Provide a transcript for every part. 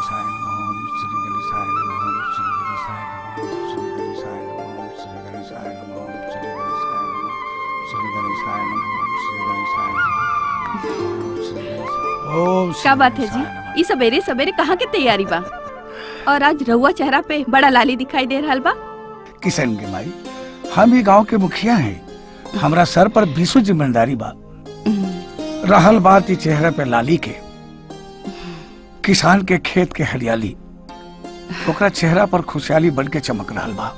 गणेशाय नमः ओम श्री गणेशाय नमः ओम श्री गणेशाय नमः ओम श्री गणेशाय नमः ओम श्री गणेशाय नमः ओम श्री गणेशाय नमः ओम श्री गणेशाय नमः ओम श्री गणेशाय ओम श्री क्या बात है जी गणेशाय नमः। ये सवेरे सवेरे कहाँ के तैयारी बा और आज रहुआ चेहरा पे बड़ा लाली दिखाई दे रहा बा किशन के माई हम ही गांव के मुखिया हैं हमरा सर पर बीसो जिम्मेदारी बा रहल बात ई चेहरे पे लाली के किसान के खेत के हरियाली ओकरा चेहरा पर खुशहाली बन के चमक रहल बा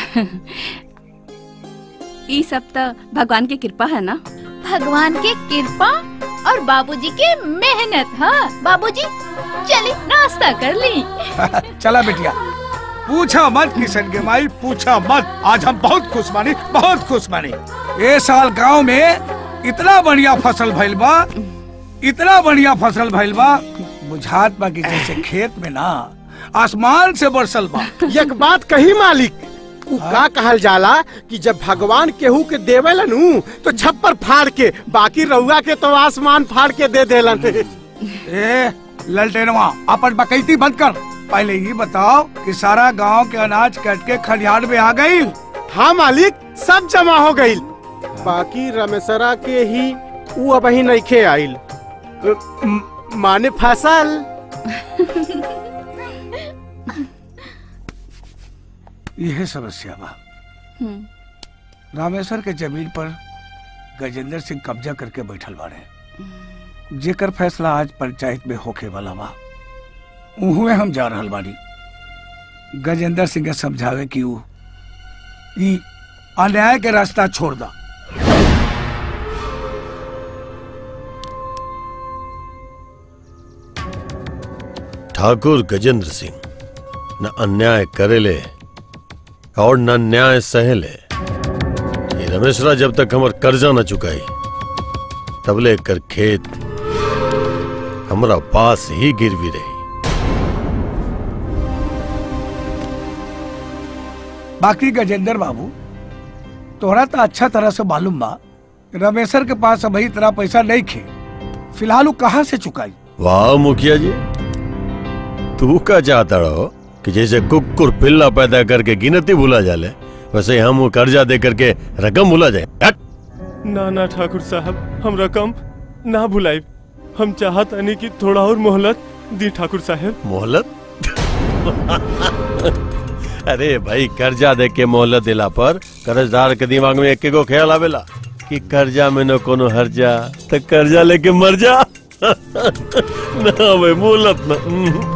ये सब तो भगवान की कृपा है ना भगवान के कृपा और बाबूजी के मेहनत हाँ बाबूजी चली नाश्ता कर ली चला बेटिया पूछा मत किशन के माई पूछा मत आज हम बहुत खुश मानी बहुत खुश मानी ये साल गांव में इतना बढ़िया फसल भइल बा इतना बढ़िया फसल भइल बा बुझात बा कि जैसे खेत में ना आसमान से बरसल बा एक बात कही मालिक उ का कहल जाला कि जब भगवान केहू के देवेलन उ, तो छप्पर फाड़ के बाकी रउआ के तो आसमान फाड़ के दे देलन ए ललटेनवा अपन बकैती बंद कर पहले ये बताओ कि सारा गांव के अनाज कट के खलिहान में आ गई हाँ मालिक सब जमा हो गईल बाकी रमेशरा के ही उ अब ही नइखे आइल अ, म- माने फसल यह समस्या बा रामेश्वर के जमीन पर गजेंद्र सिंह कब्जा करके बैठल बाड़े जेकर फैसला आज पंचायत में होके वाला बा उहुए हम जा रहल बानी गजेंद्र सिंह के समझावे कि ऊ ई अन्याय के रास्ता छोड़ दा ठाकुर गजेंद्र सिंह न अन्याय करेले और न न्याय सहेले ये रमेशरा जब तक हमर कर्जा न चुकाई तबले कर खेत हमरा पास ही गिरवी रही बाकी गजेंद्र बाबू तोहरा तो अच्छा तरह से मालूम बा रमेशर के पास अभी इतना पैसा नहीं खे फिलहाल ऊ कहाँ से चुकाई वाह मुखिया जी तू का चाहता रहो कि जैसे कुकुर पिल्ला पैदा करके गिनती भूला जाले वैसे हम वो कर्जा दे करके रकम भूला जाए हट! ना ना ठाकुर साहब हम रकम ना भुलाई हम चाहत नहीं कि थोड़ा और मोहलत दी ठाकुर साहब मोहलत अरे भाई कर्जा दे के मोहलत दिला पर कर्जदार के दिमाग में एक गो ख्याल आवेला कि कर्जा में न कोनो हर्जा तो कर्जा लेके मर जा ना भाई मोहलत न हम्म।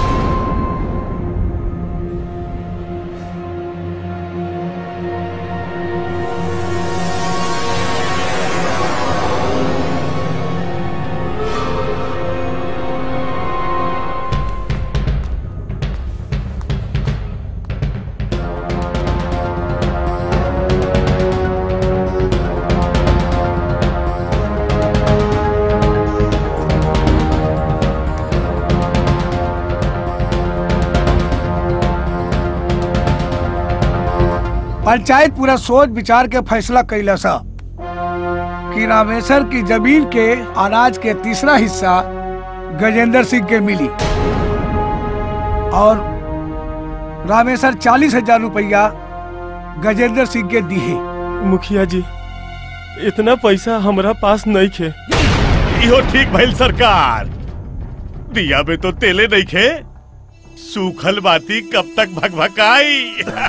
पंचायत पूरा सोच विचार के फैसला कैला सा कि रामेश्वर की जमीन के अनाज के तीसरा हिस्सा गजेंद्र सिंह के मिली और रामेश्वर चालीस हजार रुपया गजेंद्र सिंह के दिए मुखिया जी इतना पैसा हमरा पास नहीं खे इहो ठीक भइल सरकार दिया में तो तेले नहीं खे सूखल बाती कब तक भगभकाई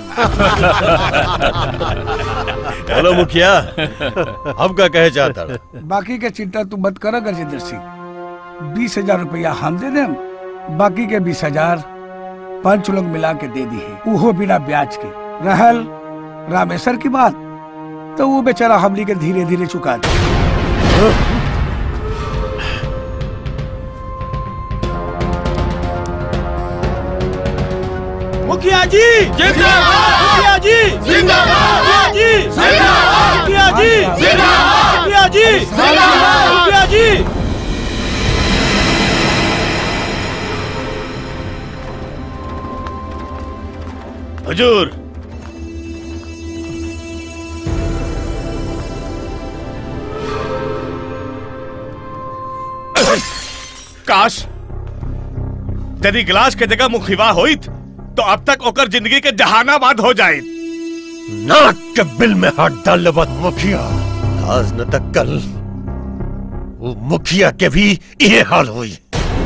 हेलो मुखिया अब का कहे चाहता रहा? बाकी के चिंता तू मत कर गजेंद्र सिंह बीस हजार रुपया हम दे देम बाकी के बीस हजार पंच लोग मिला के दे दी है उहो बिना ब्याज के रहल रामेश्वर की बात तो वो बेचारा हमली के धीरे धीरे चुका दे मुखिया जी मुखिया जी मुखिया जी मुखिया जी मुखिया जी मुखिया जी हुजूर काश यदि गिलास के जगह मुखिवा होइत तो अब तक ओकर जिंदगी के जहानाबाद हो जाए नाक के बिल में हाथ डालने बाद मुखिया आज न तक कल वो मुखिया के भी ये हाल हुई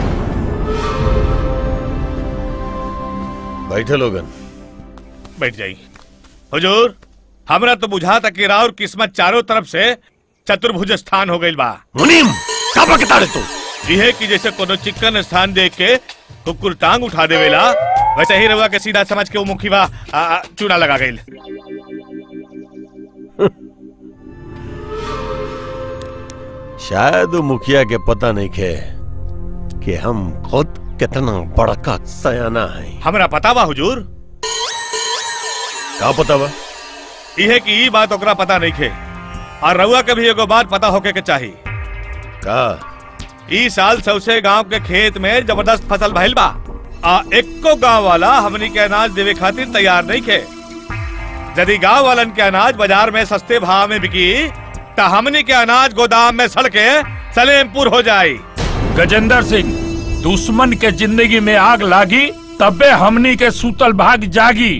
बैठे लोगन बैठ जाई हुजूर हमरा तो बुझा था कि राउर किस्मत चारों तरफ से चतुर्भुज स्थान हो गई बा मुनीम का बकता रे तू यह कि जैसे कोनो चिकन स्थान देख के कुकुर टांग उठा देवेला वैसे ही रवा के सीधा समझ के वो मुखिवा आ, आ, चूना लगा गई शायद वो मुखिया के पता नहीं खे कि हम खुद कितना बड़का सयाना है हमरा पता बा हुजूर का पता बा यह कि ई बात ओकरा पता नहीं खे और रउआ के भी एगो बात पता होके के चाही का ई साल सबसे गांव के खेत में जबरदस्त फसल भइल बा आ एक्को गांव वाला हमनी के अनाज देवे खातिर तैयार नहीं खे यदि गांव वालन के अनाज बाजार में सस्ते भाव में बिकी त हमनी के अनाज गोदाम में सड़ के सलेमपुर हो जाई गजेंद्र सिंह दुश्मन के जिंदगी में आग लागी तबे हमनी के सूतल भाग जागी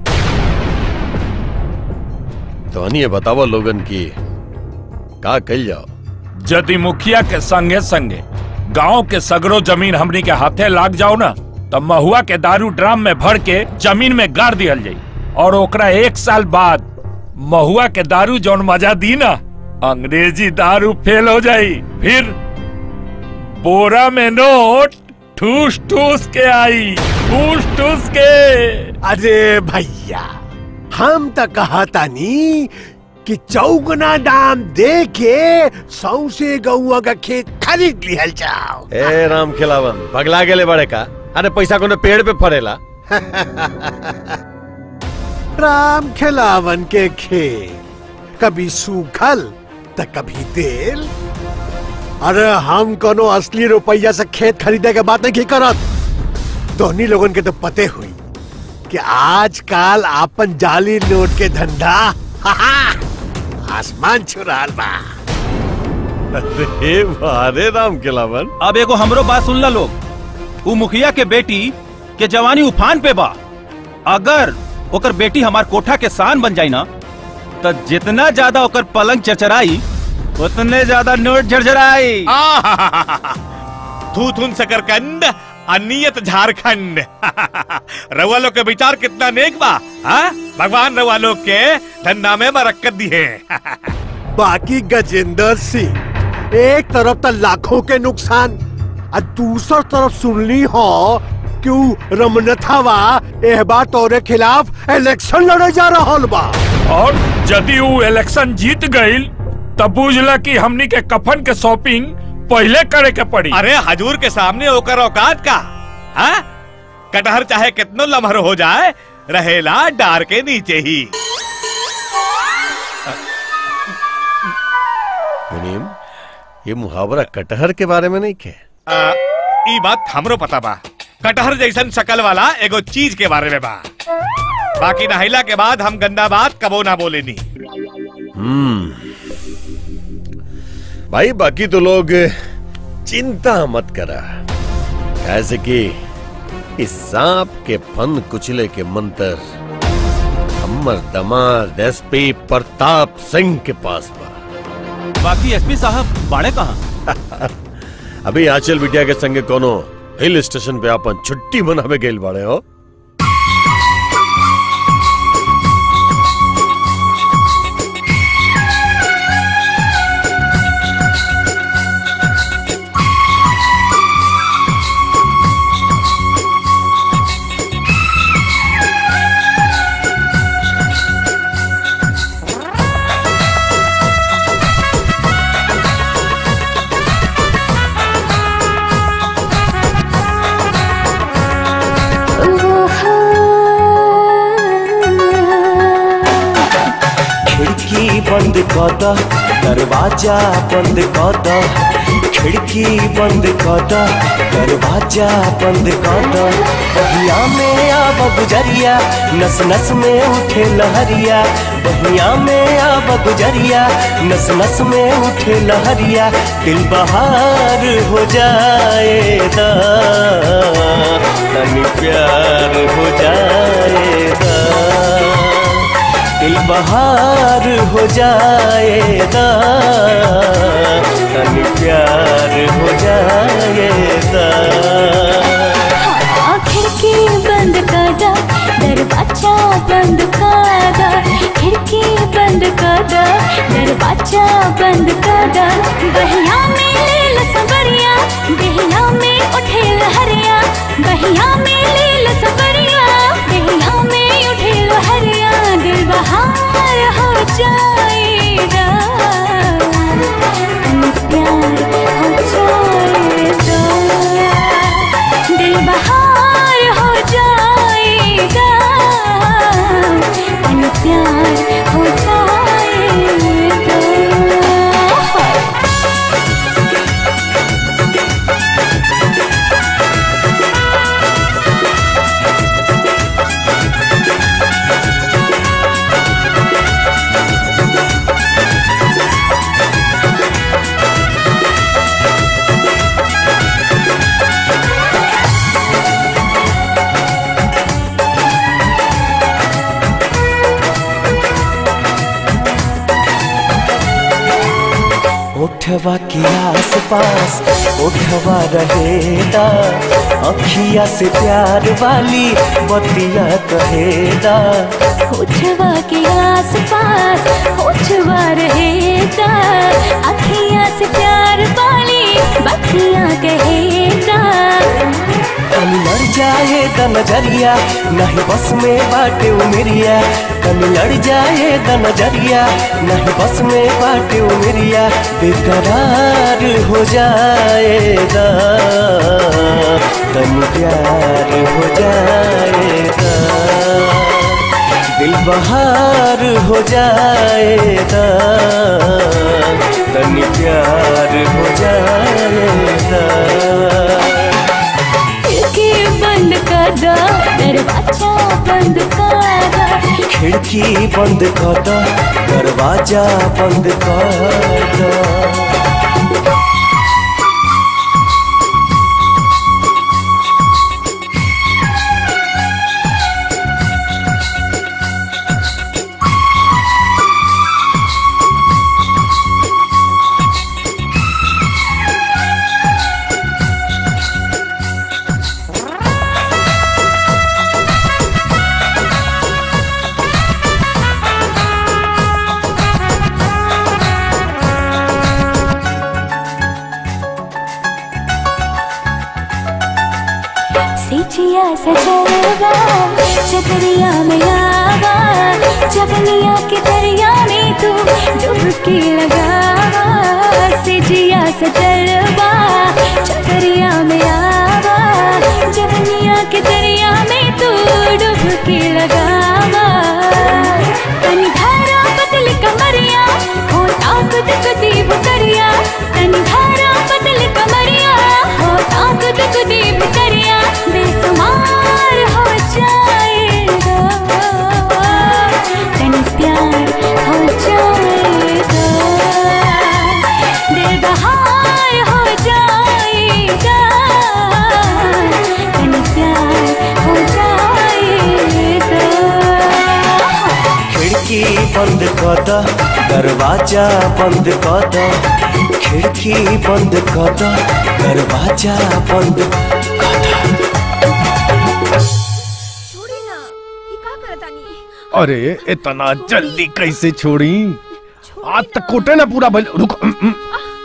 तो हनी ये बतावा लोगन की का कल जाओ यदि मुखिया के संगे संगे गांव के सगरो जमीन हमनी के हाथे लाग जाओ ना तो महुआ के दारू ड्राम में भर के जमीन में गाड़ दिहल जाई और ओकरा एक साल बाद महुआ के दारू जौन मजा दी ना अंग्रेजी दारू फेल हो जाई फिर बोरा में नोट ठूस ठूस के आई ठूस ठूस के अरे भैया हम तो कहता नी कि चौगुना दाम दे के सौसे गौआ का खेत खरीद लिहल जाओ ए राम खिलावन पगला गेले बड़े का अरे पैसा कोनो पेड़ पे फरेला राम खिलावन के खेत कभी सूखल तो कभी तेल अरे हम कोनो असली रुपया से खेत खरीदे के बात नहीं करत दोनों लोगन के तो पते हुई कि आजकल आपन जाली नोट के धंधा आसमान छू रहा बा अरे वारे राम खिलावन अब एगो हमरो बात सुन ला लोग उ मुखिया के बेटी के जवानी उफान पे बा अगर ओकर बेटी हमार कोठा के शान बन जाई ना तो जितना ज्यादा ओकर पलंग चरचराई उतने ज्यादा नोट झरझराई थू थून सकरकंद अनियत झारखंड रउआ लोग के विचार कितना नेक बा हाँ? भगवान रउआ लोग के धंधा में बरकत दी है बाकी गजेंद्र सिंह एक तरफ तो लाखों के नुकसान और दूसर तरफ सुनली हो कि उ रमनथावा एह बार तोरे खिलाफ इलेक्शन लड़े जा रहा बा और यदि वो इलेक्शन जीत गईल तब बुझला कि हमनी के कफन के शॉपिंग पहले करे के पड़ी अरे हजूर के सामने होकर औकात का हाँ? कटहर चाहे कितनो लम्हर हो जाए रहेला डार के नीचे ही मुनीम ये मुहावरा कटहर के बारे में नहीं खे आ, ई बात हमरो पता बा कटहर जैसन शकल वाला एगो चीज के बारे में बा बाकी नहिला के बाद हम गंदा बात कबो ना बोलेनी हम्म भाई बाकी तो लोग चिंता मत करा ऐसे कि इस सांप के फन कुचले के मंत्र हमर दमाद एसपी प्रताप सिंह के पास बा बाकी एसपी साहब बाड़े कहाँ अभी आंचल बिटिया के संगे कोनो हिल स्टेशन पे अपन छुट्टी मनावे गेल बाड़े हो खिड़की बंद कर द दरवाजा बंद कर द खिड़की बंद कर द दरवाजा बंद कर द बहिया में आब गुजरिया नस नस में उठे लहरिया बहिया में आब गुजरिया नस नस में उठे लहरिया दिल बहार हो जाएगा जाएगा दिल बहार हो जाएगा तन प्यार हो जाएगा खिड़की बंद कर दो दरवाजा बंद कर दो खिड़की बंद कर दो दरवाजा बंद कर दो बहिया में ले लो सवरिया बहिया में उठे लहरिया बहिया में ले लो सवरिया बहिया में उठे लहरिया दिल बहार हो जाएगा प्यार हो जाएगा दिल बहार हो जाएगा तन प्यार हो जाएगा उठवा के आस पास उठवा रहेगा अखिया से प्यार वाली बतिया कहेगा उठवा के आस पास उठवा रहेगा अखियाँ से प्यार वाली बतियाँ कहेगा कल लड़ जाएगा नजरिया नहीं बस में बाटे उमरिया कल लड़ जाएगा नजरिया नहीं बस में बाटे उमरिया बेकरार हो जाएगा तन प्यार हो जाएगा दिल बहार हो जाएगा तन प्यार हो जाएगा खिड़की बंद कर दो दरवाजा बंद कर दो खिड़की बंद कर दो दरवाजा बंद कर दो सिचिया सजलवा चकरिया में आवा जवनिया के दरिया में तू डुबकी लगावा सिचिया सजलवा चकरिया में आवा जवनिया के दरिया में तू डुबकी लगावा तनी धारा पतली कमरिया हो ताकत कदी बुकरिया तनी धारा पतली कमरिया हो ताकत कदी बुकरिया बेसुमार हो जाएगा तनी प्यार हो जाएगा दिल बहार हो जाएगा तनी प्यार हो जाएगा खिड़की बंद कर दो दरवाजा बंद कर दो खिड़की बंद कर दो दरवाजा बंद अरे इतना जल्दी कैसे छोड़ी आज तक कोटे ना पूरा भल रुक उम, उम।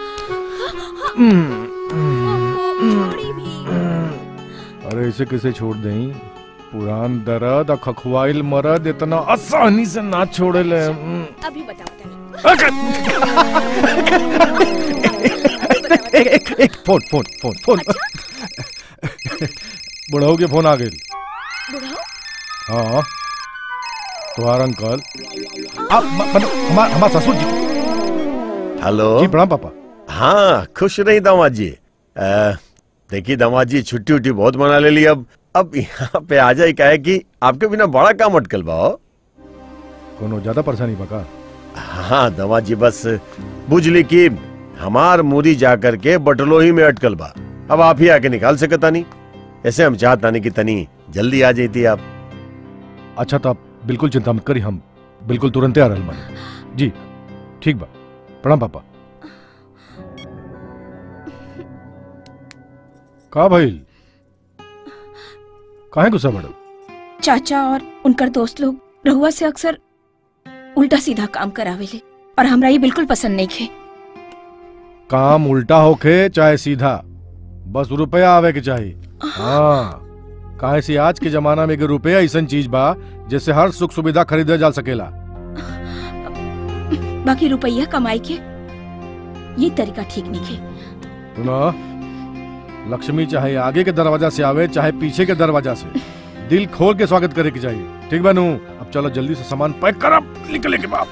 उम, उम, अरे इसे कैसे छोड़ दें पुरान दर्द और खखवाइल मरद इतना आसानी से ना छोड़े ले उम। अभी बताओ एक, एक, एक फोन फोन फोन फोन बुढ़ाऊ के फोन आ गए हाँ तुम्हारा अंकल आप म- मतलब हमार हमार ससुर जी हेलो जी प्रणाम पापा हाँ खुश रही दामाद जी अ, देखिए दामाद जी छुट्टी उट्टी बहुत मना ले ली अब अब यहाँ पे आ जाए क्या है कि आपके बिना बड़ा काम अटकल बाओ कोनो ज्यादा परेशानी बका हाँ दामाद जी बस बुझली कि हमार मूरी जा करके बटलोही में अटकल बा अब आप ही आके निकाल सकता नहीं ऐसे हम चाहता नहीं कि तनी जल्दी आ जाती आप अच्छा तो आप बिल्कुल चिंता मत करी हम बिल्कुल तुरंत आ रहल बानी जी ठीक बा प्रणाम पापा का भइल काहे गुस्सा बड़ो चाचा और उनकर दोस्त लोग रहुआ से अक्सर उल्टा सीधा काम करावेले और हमरा ये बिल्कुल पसंद नहीं खे काम उल्टा होके चाहे सीधा बस रुपया आवे के चाहिए हाँ काहे से आज के जमाना में के रुपया ऐसा चीज बा जिससे हर सुख सुविधा खरीदे जा सकेला बाकी रुपया कमाई के ये तरीका ठीक नहीं खे सुनो लक्ष्मी चाहे आगे के दरवाजा से आवे चाहे पीछे के दरवाजा से दिल खोल के स्वागत करे के चाहिए ठीक बनू अब चलो जल्दी से सामान पैक कर अब निकले के बाद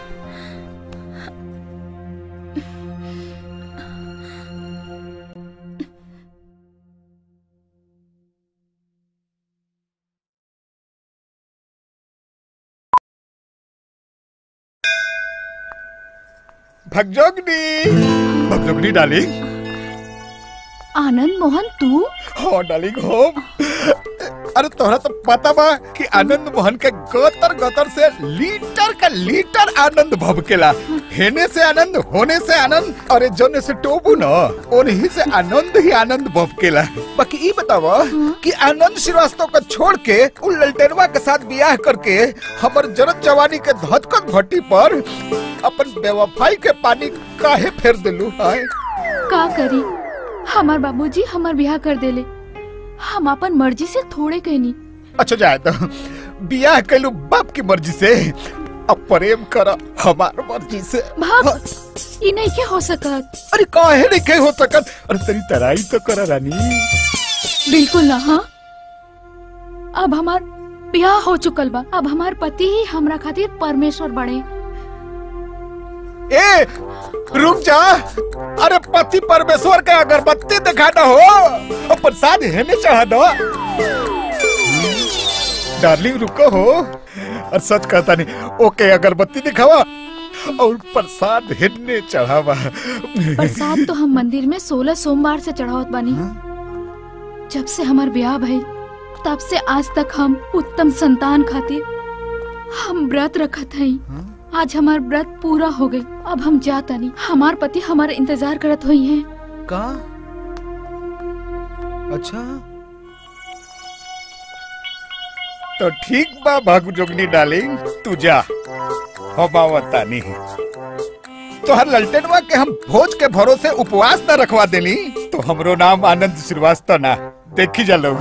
भगजोगनी भगजोगनी डार्लिंग आनंद मोहन तू हो डार्लिंग हो अरे तोहरा तो पता बा कि आनंद मोहन के गोतर गोतर से लीटर का लीटर आनंद भबकेला हेने से आनंद होने से आनंद और जोने से टोबू न उन्हीं से आनंद ही आनंद भबकेला बाकी ई बतावा कि आनंद श्रीवास्तव को छोड़ के उन ललटेनवा के साथ ब्याह करके हमर जरत जवानी के धधकत भट्टी पर अपन बेवफाई के पानी काहे फेर दिलू हाय का करी हमार बाबूजी हमार ब्याह कर देले हम अपन मर्जी से थोड़े कहनी अच्छा जाए तो बियाह कैलू बाप की मर्जी से अब प्रेम कर हमार मर्जी से भाग ई नहीं के हो सकत अरे काहे नहीं के हो सकत अरे तेरी तराई तो कर रानी बिल्कुल ना हाँ अब हमार ब्याह हो चुकल बा अब हमार पति ही हमरा खातिर परमेश्वर बने ए रुक जा अरे पति परमेश्वर के अगरबत्ती दिखाना हो और प्रसाद हेने चढ़ाना डार्लिंग रुको हो और सच कहता नहीं ओके अगरबत्ती दिखावा और प्रसाद हेने चढ़ावा प्रसाद तो हम मंदिर में सोलह सोमवार से चढ़ावत बानी जब से हमार ब्याह भइल तब से आज तक हम उत्तम संतान खातिर हम व्रत रखत हई आज हमार व्रत पूरा हो गई अब हम जाता नहीं हमार पति हमारा इंतजार करत हुई हैं का अच्छा तो ठीक बा भागु जोगनी डार्लिंग तू जा हम आवता नहीं तो हर ललटेनवा के हम भोज के भरोसे उपवास न रखवा देनी तो हमरो नाम आनंद श्रीवास्तव ना देखी जा लोग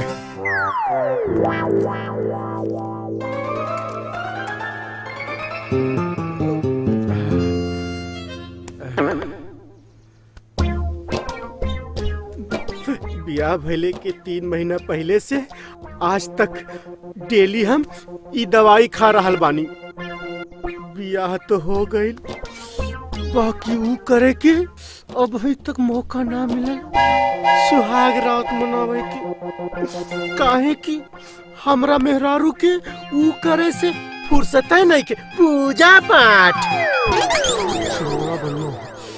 बियाह भइले के तीन महीना पहले से आज तक डेली हम ई दवाई खा रहल बानी बियाह तो हो गईल बाकी ऊ करे के अब अभी तक मौका ना मिलल सुहाग रात मनावे के काहे कि हमरा मेहरारू के ऊ करे से फुर्सत नहीं के पूजा पाठ छोड़ा बनो।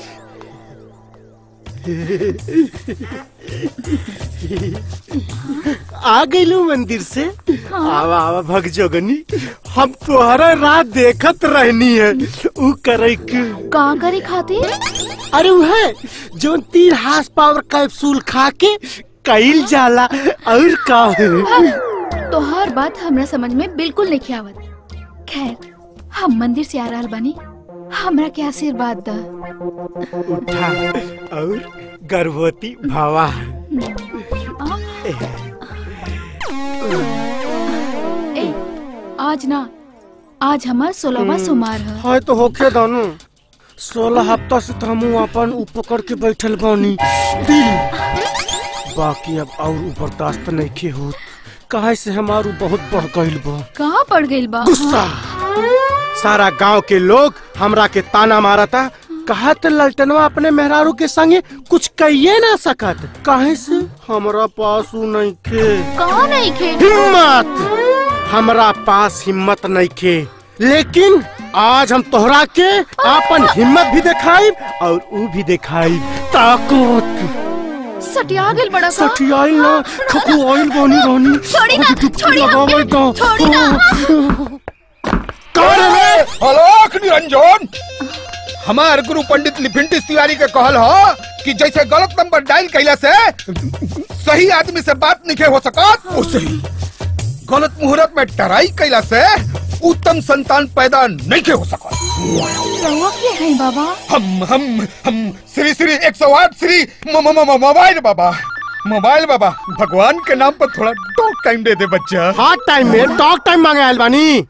आ गईलू मंदिर से आवा आवा भग जोगनी हम तुम्हारा रात देखत रहनी है ऊ करे के का करे खातिर अरे वो है जो तीन हार्स पावर कैप्सूल खा के कईल जाला और का है तो हर बात हमरा समझ में बिल्कुल नहीं आवत खैर हम मंदिर से आ रहल बानी हमरा के आशीर्वाद द उठा और गर्भवती भावा ए आज ना आज हमार सोलहवा सोमवार है है तो होके दानू सोलह हफ्ता से तो हम अपन ऊ पकड़ के बैठल बानी दिल बाकी अब और ऊ बर्दाश्त नहीं के होत काहे से हमारू बहुत बढ़ गईल बा कहाँ पड़ गई बा गुस्सा सारा गांव के लोग हमरा के ताना मारता कहा तो ललटनवा अपने मेहरारू के संगे कुछ कहिए ना सकत काहे से हमरा पास ऊ नहीं खे कहाँ नहीं खे हिम्मत हमरा पास हिम्मत नहीं खे लेकिन आज हम तोहरा के अपन हिम्मत भी दिखाई और ऊ भी दिखाई ताकत सटिया गेल बड़ा का सठियाइल ना खपू ऑयल बनी रहनी छोड़ी ना, अभी डुबकी छोड़ी लगावे हमके, गाँव। छोड़ी ना। कौन है रे? हलोक निरंजन हमार गुरु पंडित लिपिंटिस तिवारी के कहल हो कि जैसे गलत नंबर डायल कैला से सही आदमी से बात नहीं हो सकत उसे ही गलत मुहूर्त में टराई कैला से उत्तम संतान पैदा नहीं के हो सकत रहुआ के है बाबा हम हम हम श्री श्री एक सौ आठ श्री म- म- म- मोबाइल बाबा मोबाइल बाबा भगवान के नाम पर थोड़ा टॉक टाइम दे दे बच्चा हॉट टाइम में टॉक टाइम मांगे आयल बानी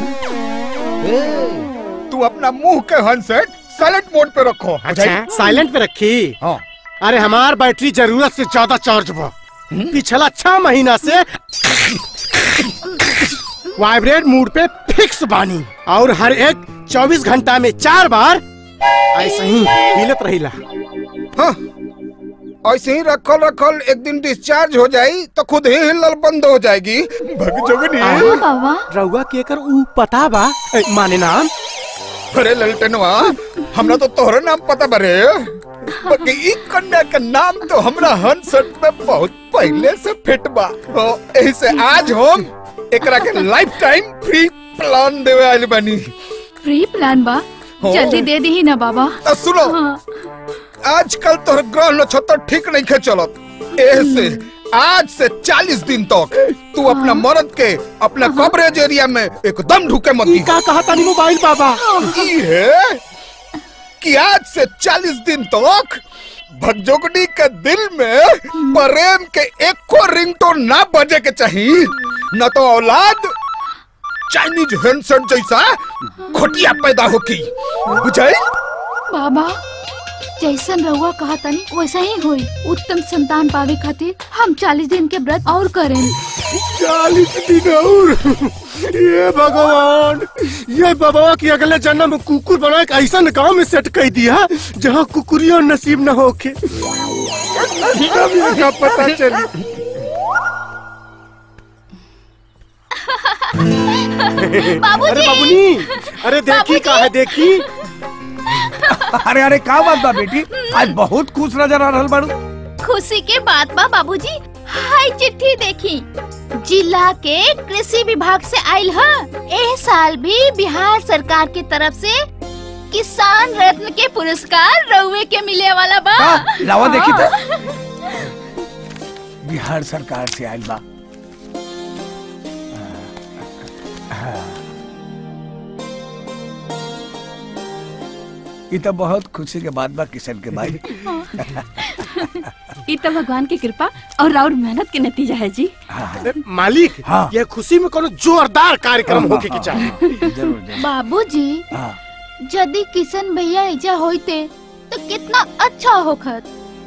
तू अपना मुंह के हैंडसेट साइलेंट मोड पे रखो अच्छा साइलेंट पे रखी हाँ अरे हमार बैटरी जरूरत से ज्यादा चार्ज बा पिछला छह महीना से वाइब्रेट मूड पे फिक्स बानी और हर एक 24 घंटा में चार बार ऐसे ही हिलत रहिला हाँ ऐसे ही रखल रखल एक दिन डिस्चार्ज हो जाई तो खुद ही हिलल बंद हो जाएगी भग जोगनी बाबा रउआ के कर ऊ पता बा ए, माने नाम अरे ललटनवा हमरा तो तोहरे नाम पता बरे बाकी ई कन्या के नाम तो हमरा हंसट में बहुत पहले से फिट बा तो एही से आज हम एकरा के लाइफ टाइम फ्री प्लान देवे आइल बानी फ्री प्लान बा हाँ। जल्दी दे दी ना बाबा तो सुनो आजकल तोहर ग्रह नक्षत्र ठीक नहीं खे चलत एह से आज से 40 दिन तक तू अपना मर्द के अपना कवरेज एरिया में एकदम ढुके मत दी का कहा तानी मोबाइल बाबा ई है कि आज से 40 दिन तक भगजोगनी के दिल में प्रेम के एको रिंगटोन ना बजे के चाहिए न तो औलाद चाइनीज हैंडसेट जैसा खोटिया पैदा होकी बुझाई बाबा जैसन रहुआ कहा तनी वैसा ही होई उत्तम संतान पावे खातिर हम चालीस दिन के व्रत और करें चालीस दिन और ये भगवान ये बाबा की अगले जन्म में कुकुर बना के ऐसा गांव में सेट कर दिया जहाँ कुकुरिया नसीब न होके तब इनका पता चली बाबूजी! अरे बाबूनी अरे देखी का है देखी अरे अरे का बात बा बेटी आज बहुत खुश नजर आ रहल बाड़ू खुशी के बात बा बाबूजी हाय चिट्ठी देखी जिला के कृषि विभाग से आइल ह एह साल भी बिहार सरकार की तरफ से किसान रत्न के पुरस्कार रउए के मिले वाला बा हाँ, लावा देखी तो। हाँ। बिहार सरकार से आइल बा ई तो बहुत खुशी के बात बा किशन के भाई ई तो भगवान की कृपा और राउर मेहनत के नतीजा है जी मालिक हाँ। ये खुशी में कोनो जोरदार कार्यक्रम होके के चाहिए बाबूजी यदि किशन भैया ऐजा होते तो कितना अच्छा होखत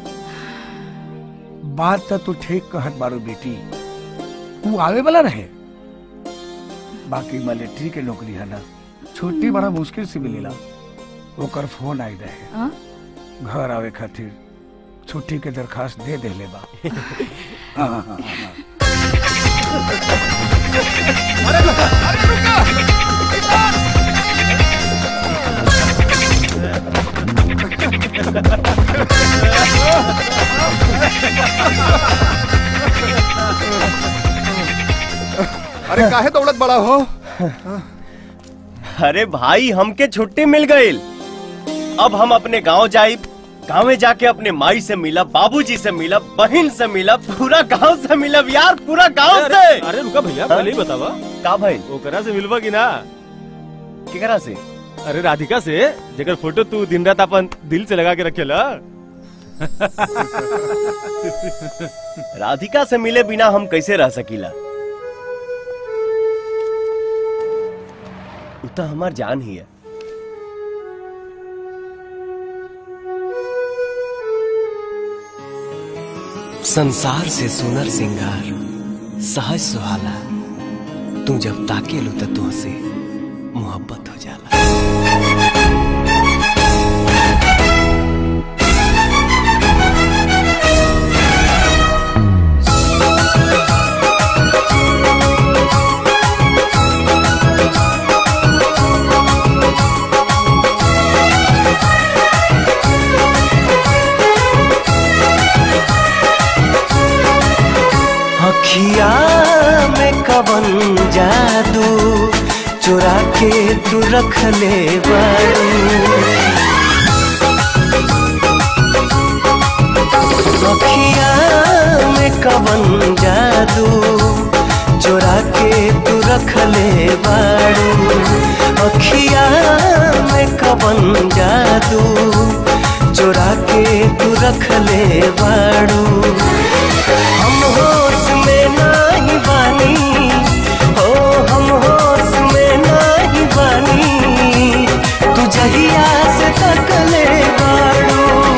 बात तो तू ठीक कहत बारू बेटी तू आवे वाला रहे बाकी मिलिट्री के नौकरी है ना छुट्टी बड़ा मुश्किल से मिलेला ओकर फोन आई रहे हाँ? घर आवे खातिर छुट्टी के दरखास्त दे देले बा हाँ, हाँ, हाँ, हाँ। अरे काहे दौड़त बड़ा हो अरे भाई हमके छुट्टी मिल गई अब हम अपने गांव जाई गाँव में जाके अपने माई से मिला बाबूजी से मिला बहन से मिला पूरा गांव से मिला यार पूरा गांव अरे, से अरे रुका भैया पहले ही बतावा का भाई ओकरा से मिलवा की ना केकरा से अरे राधिका से जेकर फोटो तू दिन रात अपन दिल से लगा के रखेला राधिका से मिले बिना हम कैसे रह सकीला उ तो हमार जान ही है संसार से सुनर सिंगार सहज सुहाला तू जब ताके लो तो तुहसे मोहब्बत हो जाला अखिया में कवन जादू चुरा के तू रख ले बारू अखिया में कवन जादू चुरा के तू रख ले बारू अखिया में कवन जादू चुरा के तू रख ले बारू हम होश में नहीं बानी हो हम होश में नहीं बानी तू जहिया से तक ले बारू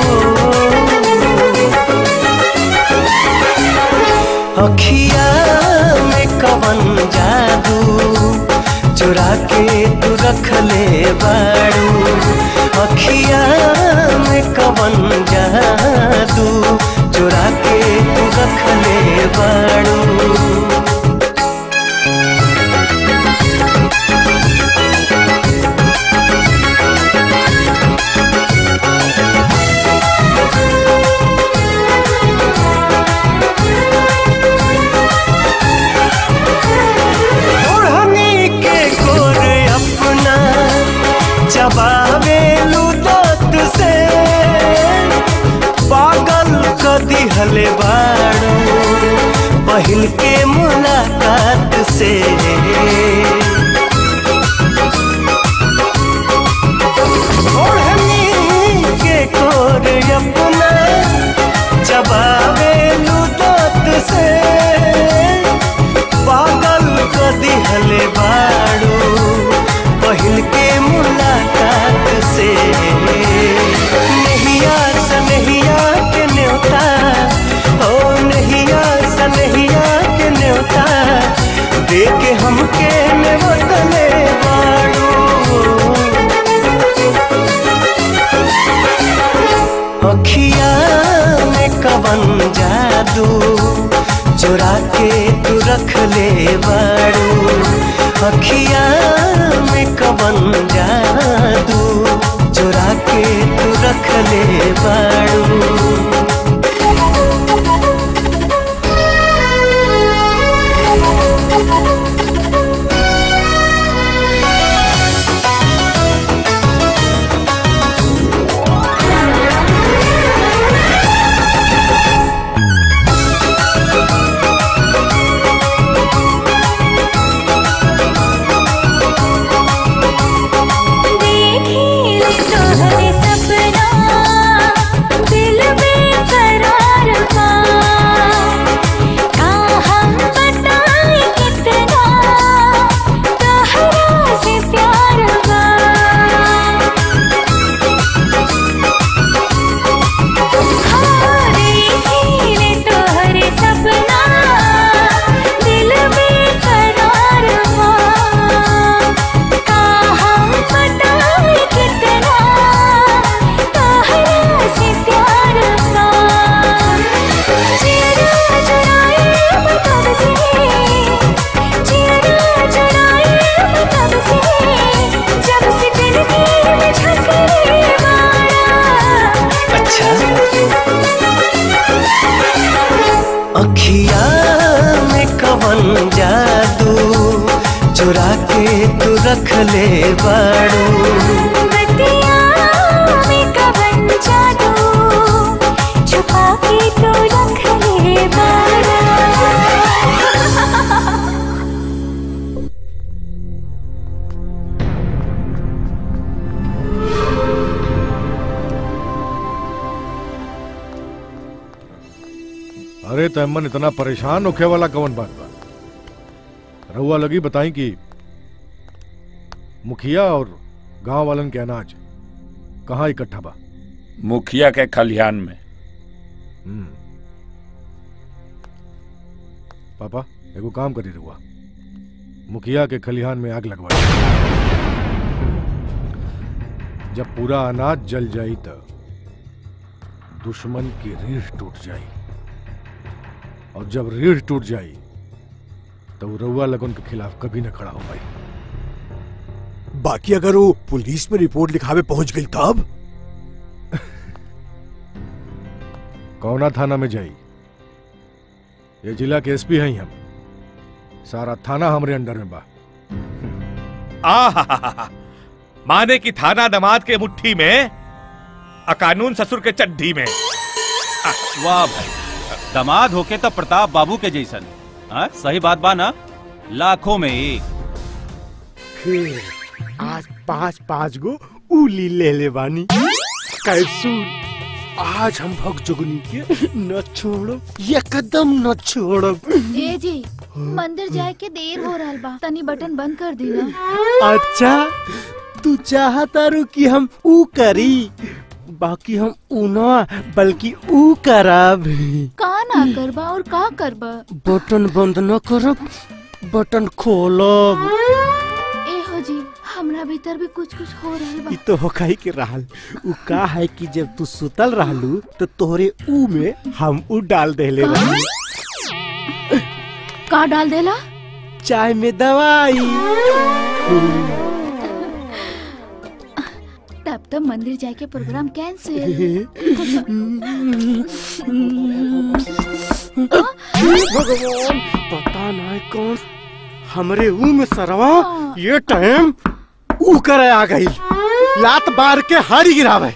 अखिया में कवन जादू चुरा के तू रख ले बारू अखिया में कवन जादू चुरा के तू रख ले बारू ओढ़नी के गोर अपना चबावे लुदत से पागल क दिहले बाड़ू पहिल के मुलाकात से ओढ़नी के गोर अपना चबावे लुदत से पागल क दिहले बाड़ू पहिल के मुलाकात से नहिया सनहिया के न्योता ओ नहिया सनहिया के न्योता दे के हमके नेवतले बाड़ू अखिया में कवन जादू चुरा के तू रख ले बारू अखिया में कवन जादू चुरा के तू रख ले बारू देखिले तोहरे सपना दिल बेकरार बा का हम बताएं कितना तोहरा से प्यार बा हाँ, देखिले तोहरे सपना दिल बेकरार बा का हम बताएं कितना तोहरा से प्यार बा चेहरा चुराए मतलब से चेहरा चुराए मतलब से जब से दिल में झकरे अच्छा अखिया में कवन जादू चुरा के तू रख ले बाड़ू बतिया में कवन जादू छुपा के तो रख ले बारा अरे तैमन इतना परेशान होखे वाला कवन बात बा रहुआ लगी बताई कि मुखिया और गांव वालन के अनाज कहाँ इकट्ठा बा मुखिया के खलिहान में हम्म। पापा एगो काम करी रहुआ मुखिया के खलिहान में आग लगवा जब पूरा अनाज जल जाई त दुश्मन की रीढ़ टूट जाई और जब रीढ़ टूट जाई तो वो रउआ लगन के खिलाफ कभी न खड़ा हो पाई बाकी अगर वो पुलिस में रिपोर्ट लिखावे पहुंच गई तब कौना थाना में जाई ये जिला के एसपी हैं हम सारा थाना हमरे अंडर में बा आ माने की थाना दमाद के मुट्ठी में अकानून ससुर के चड्ढी में वाह भाई दामाद होके तो प्रताप बाबू के जैसन हाँ? सही बात बा ना लाखों में एक फिर आज पाँच पाँच गो उली ले ले बानी कैसून आज हम भग जोगनी के न छोड़ो एकदम न छोड़ो ए जी मंदिर जाए के देर हो रहा बा तनी बटन बंद कर दी ना अच्छा तू चाहता रू कि हम ऊ करी बाकी हम ऊ ना बल्कि ऊ करब का ना करबा और का करबा बटन बंद न करब बटन खोलब ए हो जी हमरा भीतर भी कुछ कुछ हो रहा बा ई तो होखाई के रहल ऊ का है कि जब तू सुतल रहलू तो तोहरे ऊ में हम ऊ डाल देले का? रहली का डाल देला चाय में दवाई तब तो मंदिर जाए के प्रोग्राम कैंसिल भगवान पता नहीं कौन हमरे ऊ में सरवा ये टाइम ऊ करे आ गई लात बार के हारी गिरावे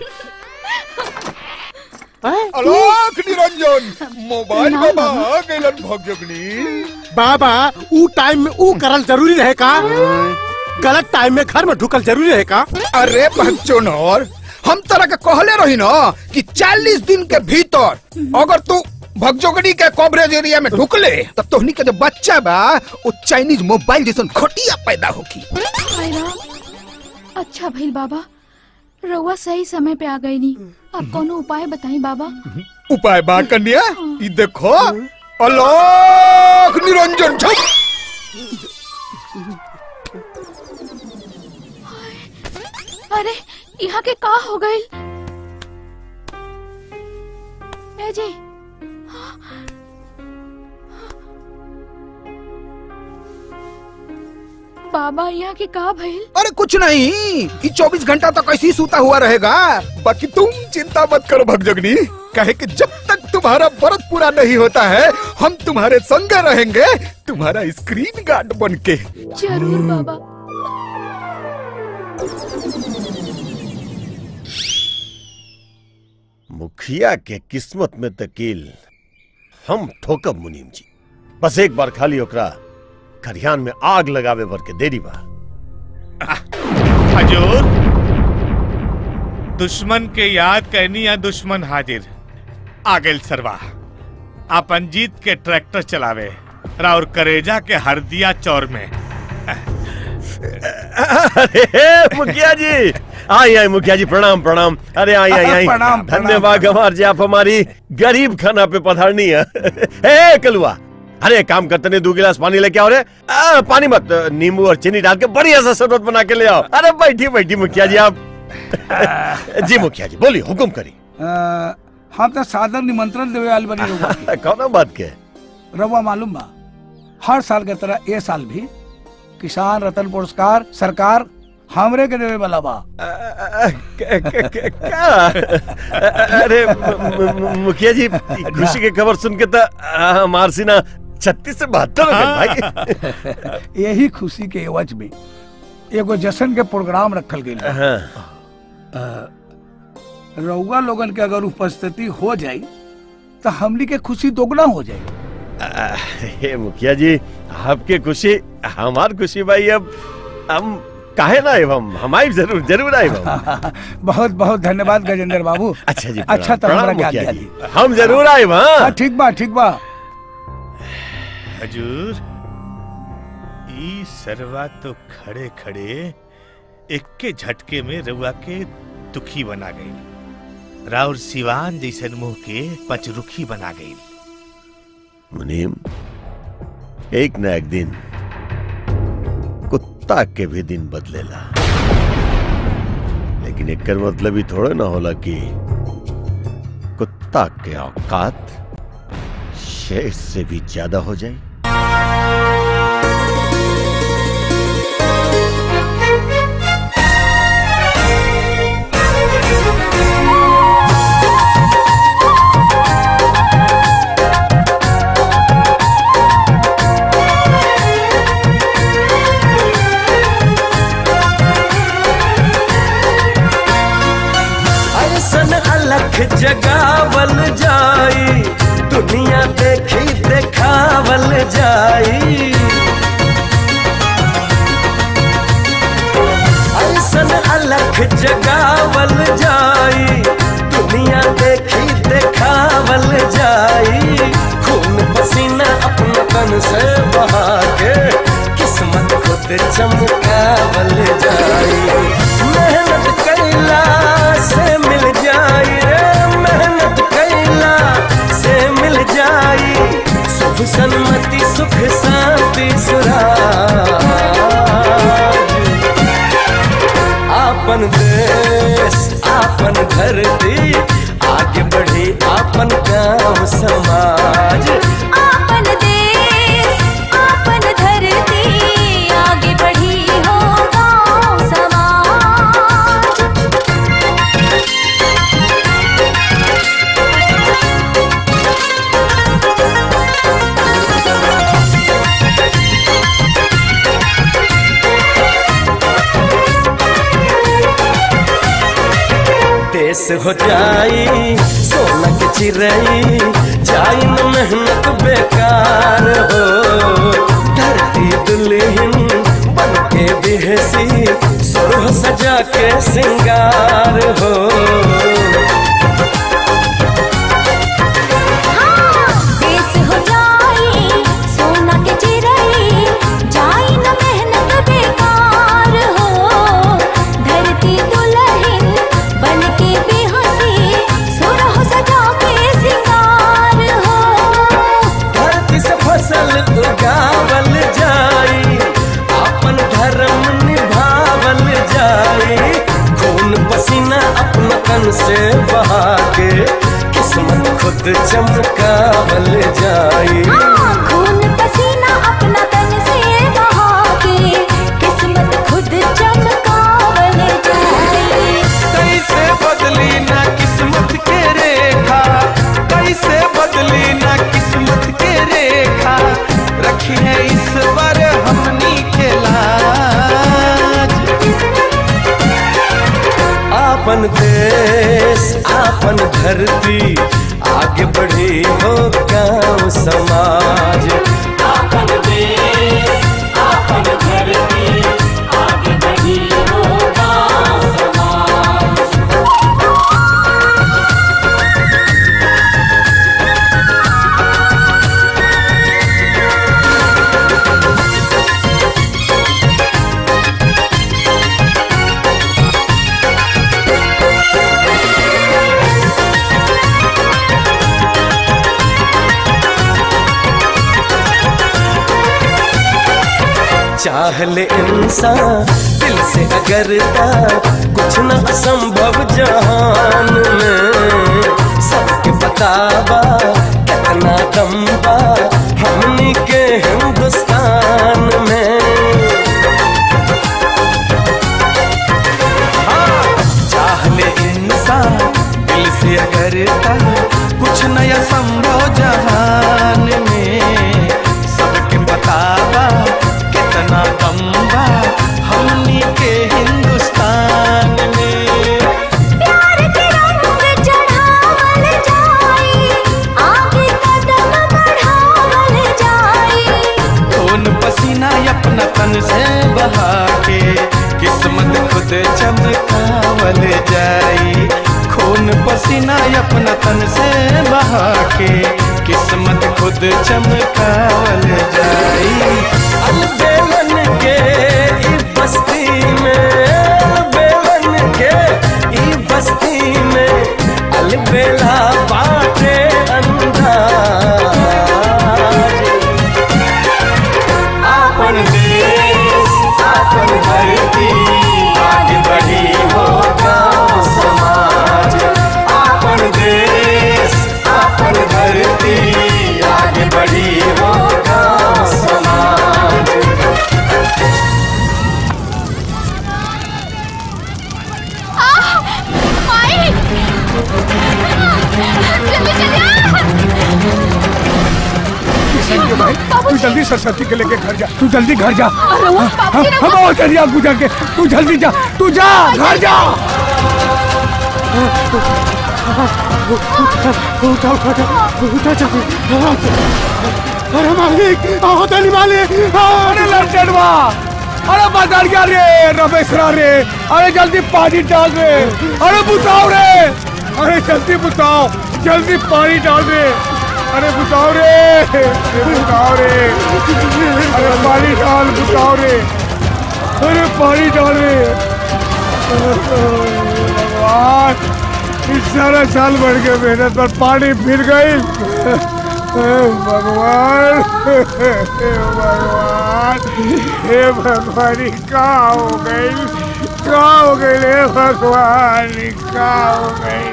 अलोक निरंजन मोबाइल में भाग गइलन भगजगनी बाबा ऊ टाइम में ऊ करल जरूरी रहे का गलत टाइम में घर में ढुकल जरूरी रहे का अरे बच्चोनर हम तरह के कहले रही ना कि 40 दिन के भीतर अगर तू भगजोगनी के कवरेज एरिया में ढुकले तो तोहनी के जो बच्चा बा वो चाइनीज मोबाइल जैसन घटिया पैदा होगी हाय राम अच्छा भइल बाबा रउआ सही समय पे आ गई नी अब कोनो उपाय बताई बाबा उपाय बा कन्या ई देखो अलोक निरंजन छुप अरे यहाँ के का हो गई ए जी बाबा यहाँ के का भइल अरे कुछ नहीं ये 24 घंटा तक ऐसे ही सूता हुआ रहेगा बाकी तुम चिंता मत करो भगजगनी कहे कि जब तक तुम्हारा व्रत पूरा नहीं होता है हम तुम्हारे संग रहेंगे तुम्हारा स्क्रीन गार्ड बन के जरूर बाबा मुखिया के किस्मत में तकील हम ठोकब मुनीम जी बस एक बार खाली ओकरा खरियान में आग लगावे भर के देरी बा हजूर दुश्मन के याद कहनी या दुश्मन हाजिर आ गेल सरवा अपन जीत के ट्रैक्टर चलावे राउर करेजा के हरदिया चौर में अरे मुखिया जी आई आई मुखिया जी प्रणाम प्रणाम अरे आई आई आई प्रणाम, प्रणाम, धन्यवाद गंवार जी आप हमारी गरीब खाना पे पधारनी है ए कलुआ अरे काम करते नहीं दो गिलास पानी लेके आओ रे आ, पानी मत नींबू और चीनी डाल के बढ़िया सा शरबत बना के ले आओ अरे बैठी बैठी मुखिया जी आप जी मुखिया जी बोलिए हुक्म करी अ, हम तो सादर निमंत्रण देवे आल बनी रउआ के। कौन बात के रउआ मालूम बा हर साल के तरह ए साल भी किसान रतन पुरस्कार सरकार हमरे के देवे वाला बा अरे मु- मु- मुखिया जी खुशी की खबर सुन के तो हमार सीना छत्तीस से बहत्तर हो गए भाई यही खुशी के एवज में एगो जश्न के प्रोग्राम रखल गई रउआ लोगन के अगर उपस्थिति हो जाई तो हमनी के खुशी दोगुना हो जाई हे मुखिया जी आपके खुशी हमार खुशी भाई अब हम काहे ना आए हम हम आए जरूर जरूर आए हम बहुत बहुत धन्यवाद गजेंद्र बाबू अच्छा जी अच्छा तो प्रणाम हमरा के मुखिया आज्ञा जी। दी हम जरूर आए हाँ, हाँ ठीक बा ठीक बा हजूर ई सरवा तो खड़े खड़े इक्के झटके में रउआ के दुखी बना गई राउर सिवान जैसन मुंह के पचरुखी बना गई मुनीम एक न एक दिन कुत्ता के भी दिन बदलेला लेकिन एक मतलब ही थोड़ा ना होला कि कुत्ता के औकात शेर से भी ज्यादा हो जाए जगावल जाई दुनिया देखी देखावल जाई खून पसीना अपना तन से बहा के किस्मत खुद चमकावल जाई मेहनत कैला से मिल जाई रे मेहनत कैला से मिल जाई सुख सन्मति सुख शांति सुराज आपन देश आपन धरती आगे बढ़ी आपन गांव समाज आपन देश आपन धरती आगे बढ़ी हो गाँव समाज देश हो जाई सोना के चिरई जाई न मेहनत बेकार हो धरती दुल्हन बन के बिहसी सुरह सजा के सिंगार हो देश हो जाई सोना के चिरई जाई न मेहनत बेकार हो धरती दुल्हन बन के बेहसी सुरह सजा के सिंगार हो धरती से फसल उगावल जाई अपन धर्म निभावल जाई खून पसीना अपना तन से बहा के किस्मत खुद चमकावल जाई खून पसीना अपना तन से बहा के किस्मत खुद चमकावल जाए कैसे बदली ना किस्मत के रेखा कैसे बदली ना किस्मत के रेखा रखी है इस बार हमनी के लाज आपन देश आपन धरती आगे बढ़ी हो गांव समाज आपन देश आपन धरती आगे बढ़ी हो गांव समाज चाह ले इंसान दिल से अगर ता कुछ न असंभव जहान में सबके बतावा कितना दम बा हमनी के हिंदुस्तान में हाँ, चाह ले इंसान दिल से अगर ता कुछ नया संभव जहान में सबके बतावा कितना दम बा हमनी के हिंदुस्तान में प्यार के रंग चढ़ावल जाई आगे कदम बढ़ावल जाई खून पसीना अपना तन से बहा के किस्मत खुद चमकावल जाई खून पसीना अपना तन से बहा के किस्मत खुद चमकावल जाई अलबेलन के ई बस्ती में अलबेलन के ई बस्ती में अलबेला बाटे अंदाज आपन देश आपन धरती आगे बढ़ी हो गांव समाज आपन देश आपन धरती आगे बढ़ी हो गांव समाज किशन के भाई तू जल्दी सरस्वती के लेके घर जा तू जल्दी घर जा अरे वो बाबू जी ने हम और दरिया गुजर के तू जल्दी जा तू जा घर जा उठा उठा उठा उठा जल्दी अरे मालिक आओ तनी मालिक अरे लड़कनवा अरे बदरिया रे रमेशरा रे अरे जल्दी पानी डाल रे अरे बुताओ रे अरे जल्दी बुताओ जल्दी पानी डाल रे अरे बुताओ रे अरे बुताओ रे अरे पानी डाल बुताओ रे अरे पानी डाल रे भगवान इस सारा साल बढ़ के मेहनत पर पानी फिर गई भगवान हे भगवान हे भगवान ये का हो गई का हो गई हे भगवान ये का हो गई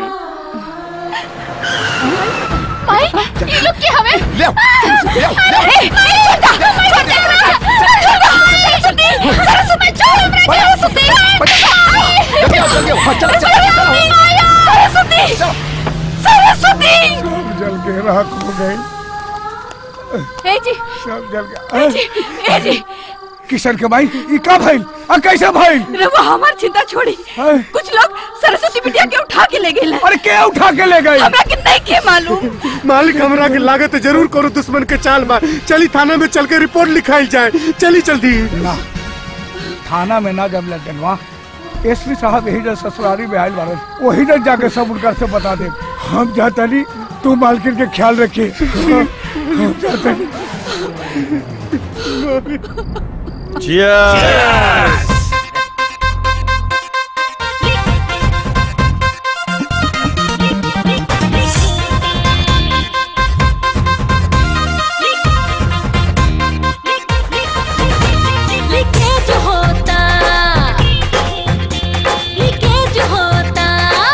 माई ये लोग क्या हमें ले ए, ए, छोड़ दो, छोड़ दो, छोड़ दो, सरस्वती, सरस्वती, छोड़ हमरे, सरस्वती, जल्दी आओ, जल्दी आओ, चलो, चलो, चलो। सरस्वती, सरस्वती, सब जल के राख हो गई ए जी सब जल ए जी के ए जी किशन के भाई ये का भाई आ कैसे भाई रवा हमार चिंता छोड़ी कुछ लोग सरस्वती बिटिया के उठा के ले गए अरे क्या उठा के ले गए हमरा के नहीं के मालूम मालिक हमरा के लागत है जरूर करो दुश्मन के चाल मार चली थाना में चल के रिपोर्ट लिखाई जाए चली जल्दी ना थाना में ना जब लटनवा एसपी साहब यही जब ससुरारी में आयल बारन वही जब जाके सब उनका से बता दे हम जाता नहीं तू मालकिन के ख्याल रखिए हम जाता नहीं Cheers! लीकेज होता लीकेज होता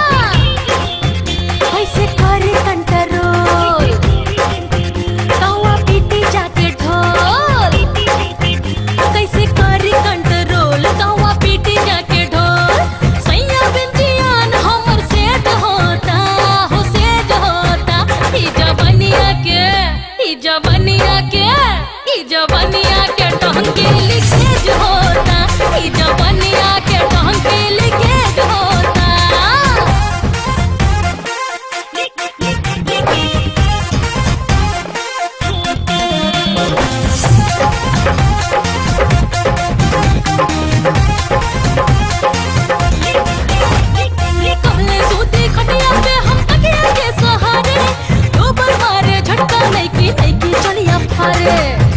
कैसे कर कंट्रोल कौआ पीटी जाके ढोल कैसे कर कंट्रोल कौआ पीटी जाके ढोल सैया बिंदियान हमर सेट होता हो सेट होता ई जवनिया के ई जवनिया के ई जवनिया के टहंके लिखेज होता ई जवनिया के टहंके लिखेज होता कमले सूती खटिया पे हम तकिया के सहारे डोबर मारे झटका नहीं की नहीं की चलिया फारे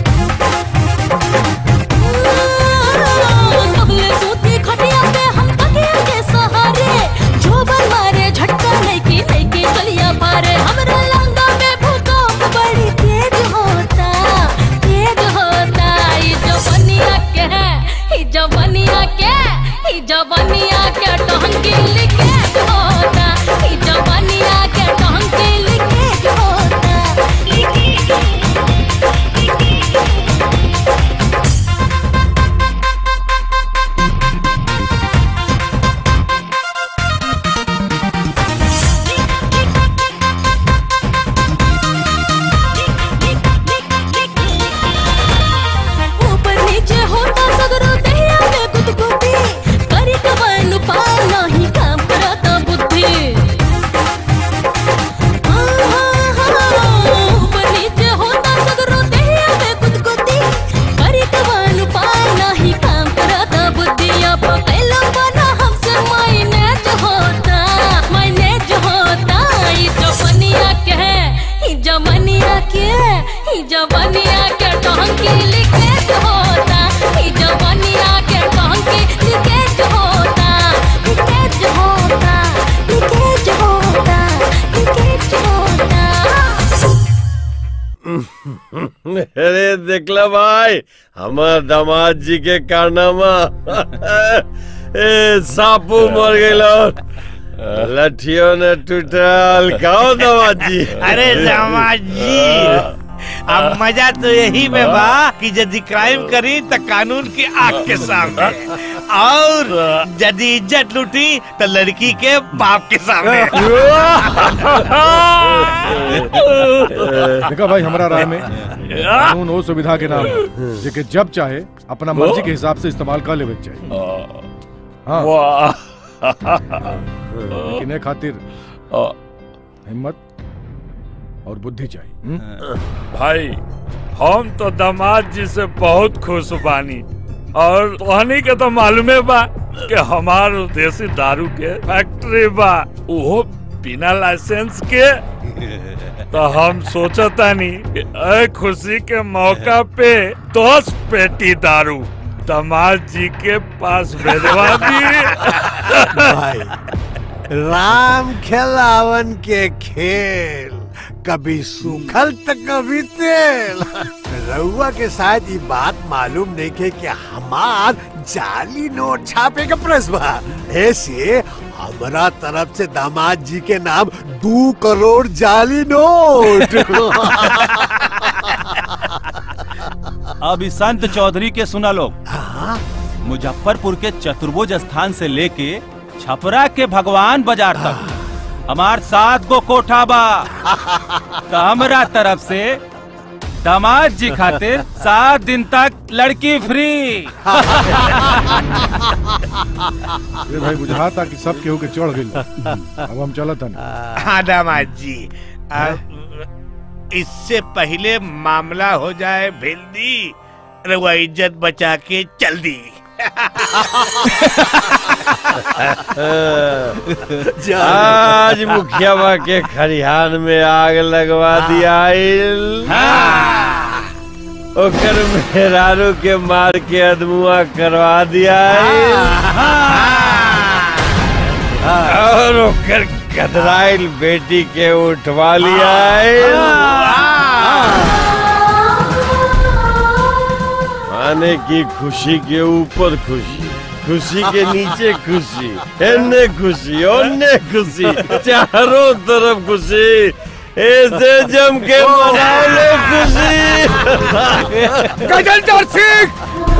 कमले सूती खटिया पे हम तकिया के सहारे डोबर मारे झटका नहीं की नहीं की चलिया फारे हमरा लंगा में भूकंप बड़ी तेज होता तेज होता ई जवनिया के ई जवनिया के ई जवनिया के टहंगी लिखे होता ई जवनिया के टहंगी लिखे होता ऊपर नीचे होता सगरो दहिया में गुदगुदी करी कवन पार नहीं काम करता बुद्धि ऊपर नीचे होता सगरो दहिया में गुदगुदी करी कवन पार नहीं काम करता बुद्धि अब कैलो बना हमसे माइनेज होता माइनेज होता ई जवनिया के ई जवनिया के ई जवनिया के टहंकी लिखे होता ई जवनिया के टहंकी लिखे होता लिखे होता लिखे होता लिखे होता अरे देखला भाई हमार दामाद जी के कारनामा ए सापू मर गइल लठियों ने टूटल गाओ दामाद जी अरे दामाद जी अब मजा तो यही में बा कि यदि क्राइम करी तो कानून की आग के सामने और यदि इज्जत लूटी तो लड़की के बाप के सामने देखा भाई हमारा राय में कानून वो सुविधा के नाम है, जेके जब चाहे अपना मर्जी के हिसाब से इस्तेमाल कर लेवे के चाहिए हाँ लेकिन ए खातिर हिम्मत और बुद्धि चाहिए हम्म? भाई हम तो दामाद जी से बहुत खुश बानी और तोहनी के तो मालूमे बा कि हमार देसी दारू के फैक्ट्री बा वो बिना लाइसेंस के तो हम सोचतानी कि ए खुशी के मौका पे दस पेटी दारू दामाद जी के पास भेजवा दी भाई राम खेलावन के खेल कभी सूखल तो कभी तेल रउआ के शायद ये बात मालूम नहीं के कि हमार जाली नोट छापे का प्रस बा ऐसे हमारा तरफ से दामाद जी के नाम दो करोड़ जाली नोट अब इस संत चौधरी के सुना लो मुजफ्फरपुर के चतुर्भुज स्थान से लेके छपरा के भगवान बाजार तक हमार सात गो कोठा बा तो हमरा तरफ से दामाद जी खातिर सात दिन तक लड़की फ्री ये भाई बुझाता कि सब केहू के चढ़ गई अब हम चलत हन हाँ दामाद जी अब इससे पहले मामला हो जाए भिल्दी रउआ इज्जत बचा के चल दी आज मुखिया के खरिहान में आग लगवा दिया ओकर मेहरारू के मार के अदमुआ करवा दिया और ओकर कतराइल बेटी के उठवा लिया माने की खुशी के ऊपर खुशी खुशी के नीचे खुशी एने खुशी ओने खुशी चारों तरफ खुशी ऐसे जम के मनाओ लो खुशी गजेंद्र सिंह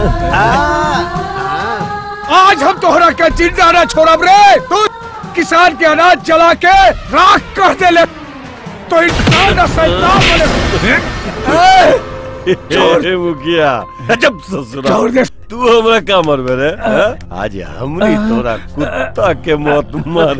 आज हम तोहरा के जिंदा न छोड़ब रे तू किसान के अनाज जला के राख कर दे ले तो इंसान न शैतान बने ए, मुखिया जब ससुरा छोड़ दे। तू हमरा का मरबे रे हाँ? आज हमनी तोरा कुत्ता के मौत मार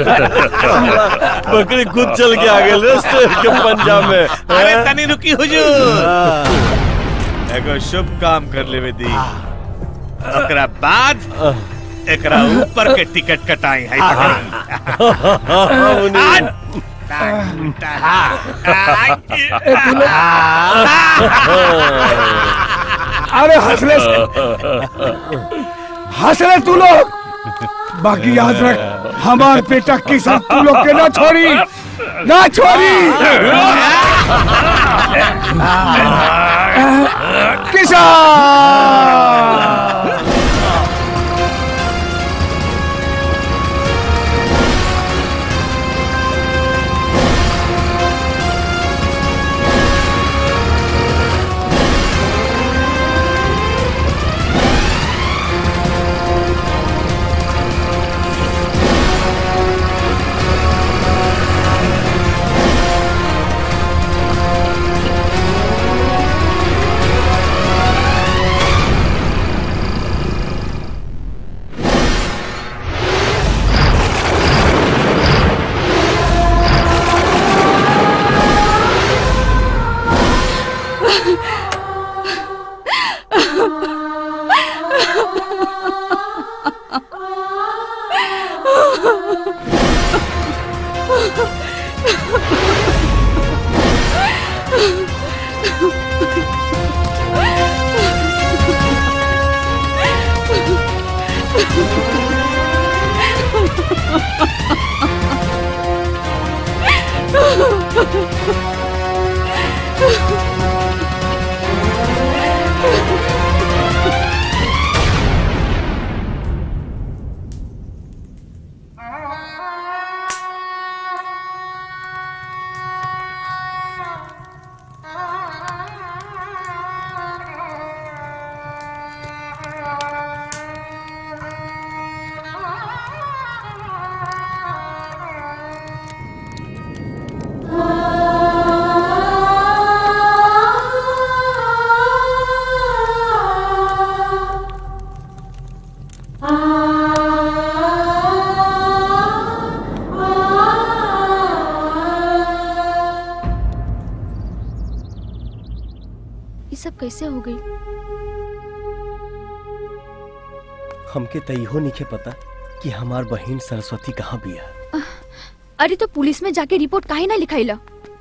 बकरी खुद चल के आ गेल रे शेर के पंजा में अरे हाँ? तनी रुकी हुजूर एगो शुभ काम कर लेवे दी ओकरा बाद एकरा ऊपर के टिकट कटाई है आज अरे हंसले हंसले तू लोग बाकी याद रख हमार बेटा किसान तू लोग के ना छोड़ी ना छोड़ी किसान ये सब कैसे हो गई हमके त इहो नहीं पता कि हमार बहन सरस्वती कहाँ बिया अरे तो पुलिस में जाके रिपोर्ट काहे ना लिखाइला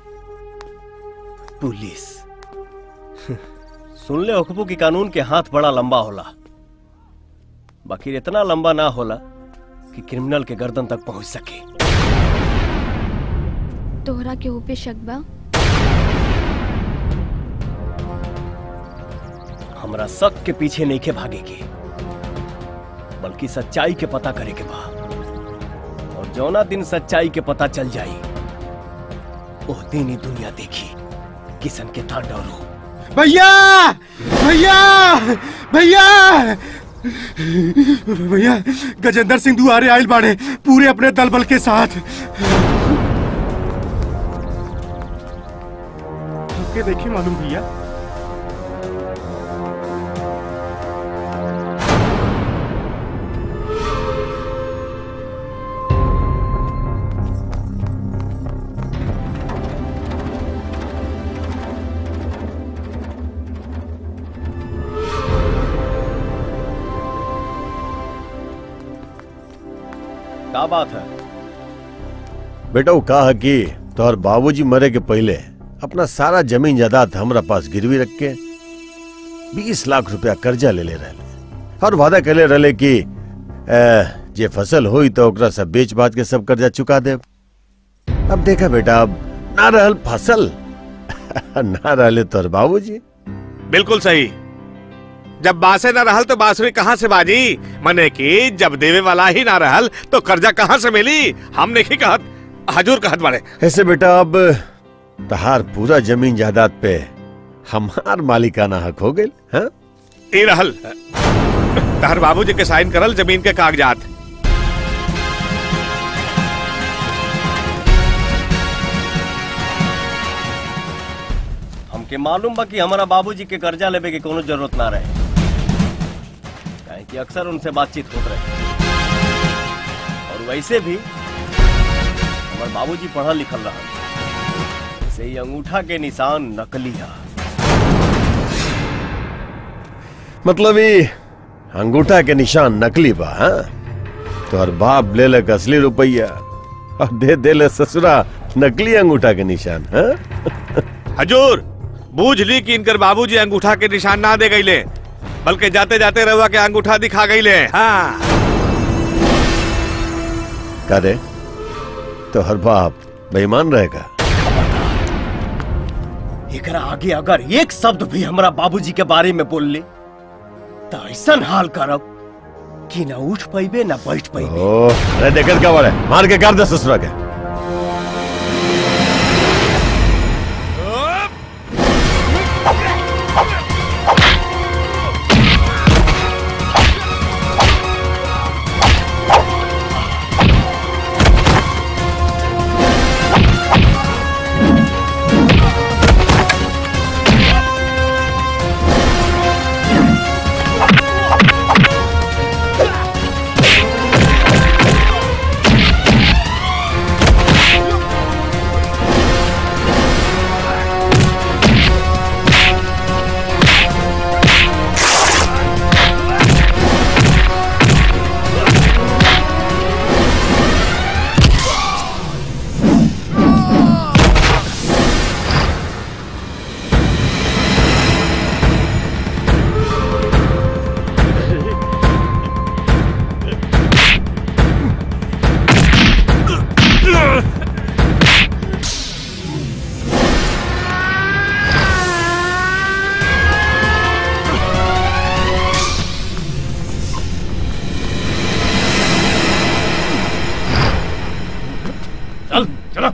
पुलिस सुन ले हुकबू की कानून के हाथ बड़ा लंबा होला बाकी इतना लंबा ना होला कि क्रिमिनल के गर्दन तक पहुंच सके तोहरा के ऊपे शक बा हमरा शक के पीछे नहीं के भागे के बल्कि सच्चाई के पता करे के बा और जौना दिन सच्चाई के पता चल जाई ओह दिन ही दुनिया देखी किसन के तांडव रूप भैया भैया भैया भैया गजेंद्र सिंह दुआरे आयल बाड़े पूरे अपने दल बल के साथ के देखिए मालूम भैया क्या बात है बेटा वो कहा कि तोहर बाबूजी मरे के पहले अपना सारा जमीन जायदाद हमरा पास गिरवी रख के बीस लाख रुपया कर्जा ले ले रहे और वादा कर ले रहे कि ए, जे फसल हुई तो ओकरा सब बेच बाच के सब कर्जा चुका दे अब देखा बेटा अब ना रहल फसल ना रहले तोहर बाबूजी बिल्कुल सही जब बासे न रहल तो बांसुरी कहाँ से बाजी मने कि जब देवे वाला ही ना रहल तो कर्जा कहाँ से मिली हम नहीं कहत हजूर कहत बड़े ऐसे बेटा अब तहार पूरा जमीन जायदाद पे हमार मालिकाना हक हो गई हाँ ई रहल तहर बाबूजी के साइन करल जमीन के कागजात हमके मालूम बा कि हमारा बाबूजी के कर्जा लेवे के कोनो जरूरत ना रहे काहे कि अक्सर उनसे बातचीत होत रहे और वैसे भी हमार बाबूजी पढ़ल लिखल रहा से ही अंगूठा के निशान नकली है मतलब ये अंगूठा के निशान नकली बा हाँ? तोहर बाप ले लक असली रुपया और दे दे ले ससुरा नकली अंगूठा के निशान हाँ? हजूर बूझ ली कि इनकर बाबूजी अंगूठा के निशान ना दे गईले बल्कि जाते जाते रहुआ के अंगूठा दिखा गईले हाँ करे तो हर बाप बेईमान रहेगा एकरा आगे अगर एक शब्द भी हमरा बाबूजी के बारे में बोल ले तो ऐसा हाल करब कि न उठ पैबे न बैठ पैबे ओ अरे देखत क्या बड़े मार के कर दे ससुरा के चल चलो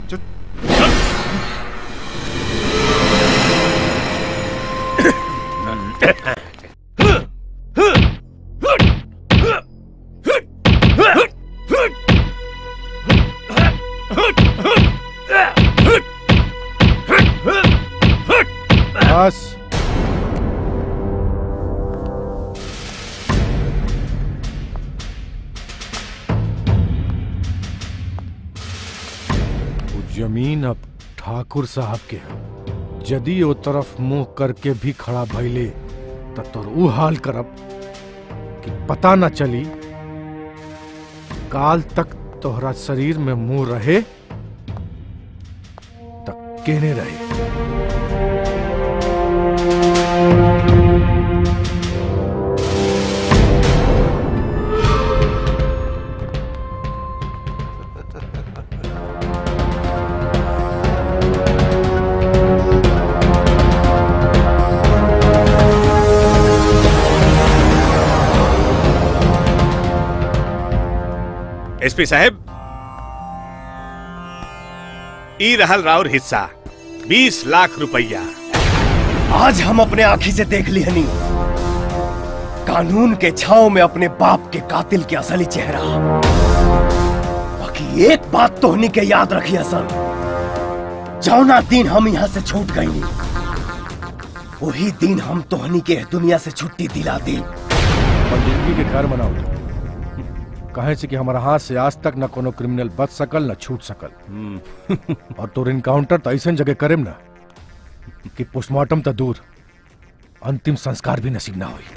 बस वो जमीन अब ठाकुर साहब के है यदि वो तरफ मुंह करके भी खड़ा भइले त तोर ऊ हाल करब कि पता न चली काल तक तोहरा शरीर में मुंह रहे तक केने रहे एसपी साहब ई रहल राउर हिस्सा बीस लाख रुपया आज हम अपने आंखी से देख ली हनी कानून के छाव में अपने बाप के कातिल के असली चेहरा बाकी एक बात तो हनी के याद रखी हसन जौना दिन हम यहाँ से छूट गई वही दिन हम तोहनी के दुनिया से छुट्टी दिला दी और जिंदगी के घर बनाओ कहे से कि हमारा हाथ से आज तक न कोनो क्रिमिनल बच सकल न छूट सकल और तोर इनकाउंटर तो ऐसा जगह करेम ना कि पोस्टमार्टम तो दूर अंतिम संस्कार भी नसीब ना हुई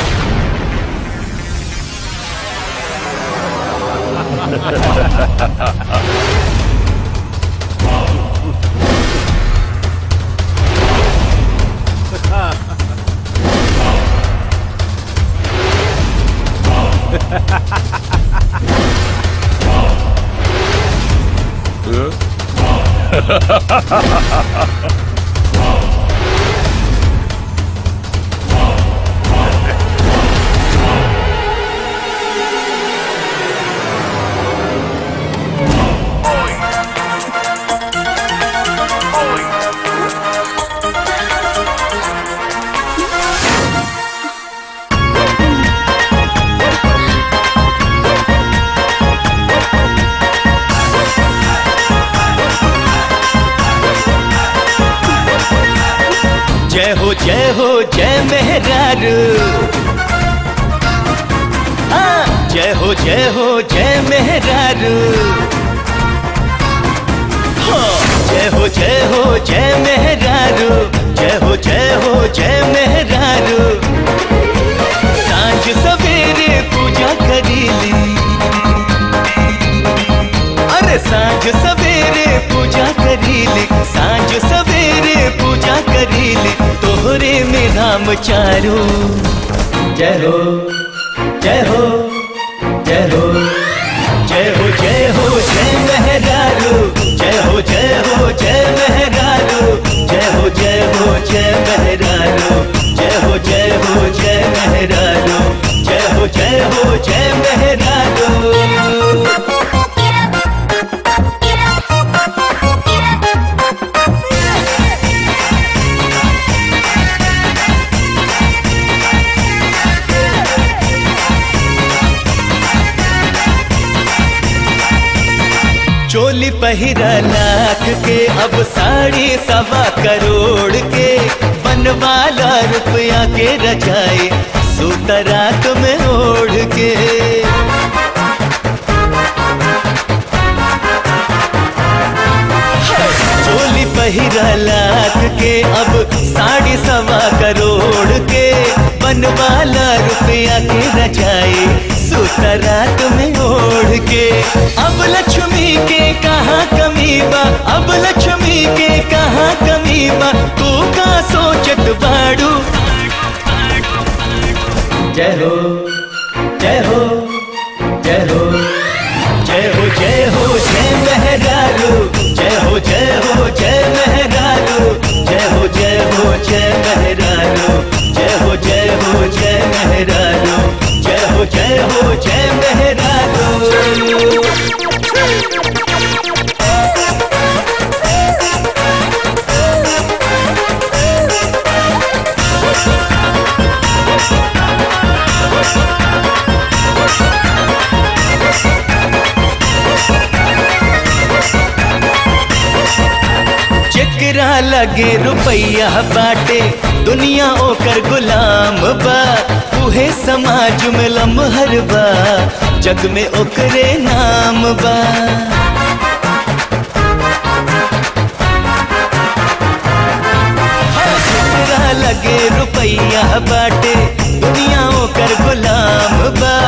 जय हो जय हो जय मेहरारू हाँ, जय हो जय हो जय मेहरारू हाँ, जय हो जय हो जय मेहरारू जय हो जय हो जय मेहरारू सांझ सवेरे पूजा करीली अरे सांझ सवेरे पूजा करीली सांझ सवेरे पूजा करीली तोहरे में नाम चारू जय हो जय हो जय हो जय हो जय हो जय मेहरारू जय हो जय हो जय मेहरारू जय हो जय हो जय मेहरारू जय हो जय हो जय मेहरारू जय हो जय हो जय मेहरारू चोली पहिरा लाख के अब साड़ी सवा करोड़ के बनवाला रुपया के रजाई सूत रात में ओढ़ के चोली पहिरा लाख के अब साड़ी सवा करोड़ के बनवाला रुपया के रजाई सूत रात में ओढ़ के अब लक्ष्मी के कहाँ कमी बा अब लक्ष्मी के कहाँ कमी बा तू का सोचत बाड़ू जय हो जय हो जय हो जय हो जय हो जय मेहरारू जय हो जय हो जय मेहरारू जय हो जय हो जय मेहरारू जय हो जय हो जय मेहरारू जय हो जय हो जय मेहरारू जेकरा लगे रुपया बाटे दुनिया ओकर गुलाम बा उहे समाज में लमहर बा जग में ओकरे नाम बा जेकरा लगे रुपया बाटे दुनिया ओकर गुलाम बा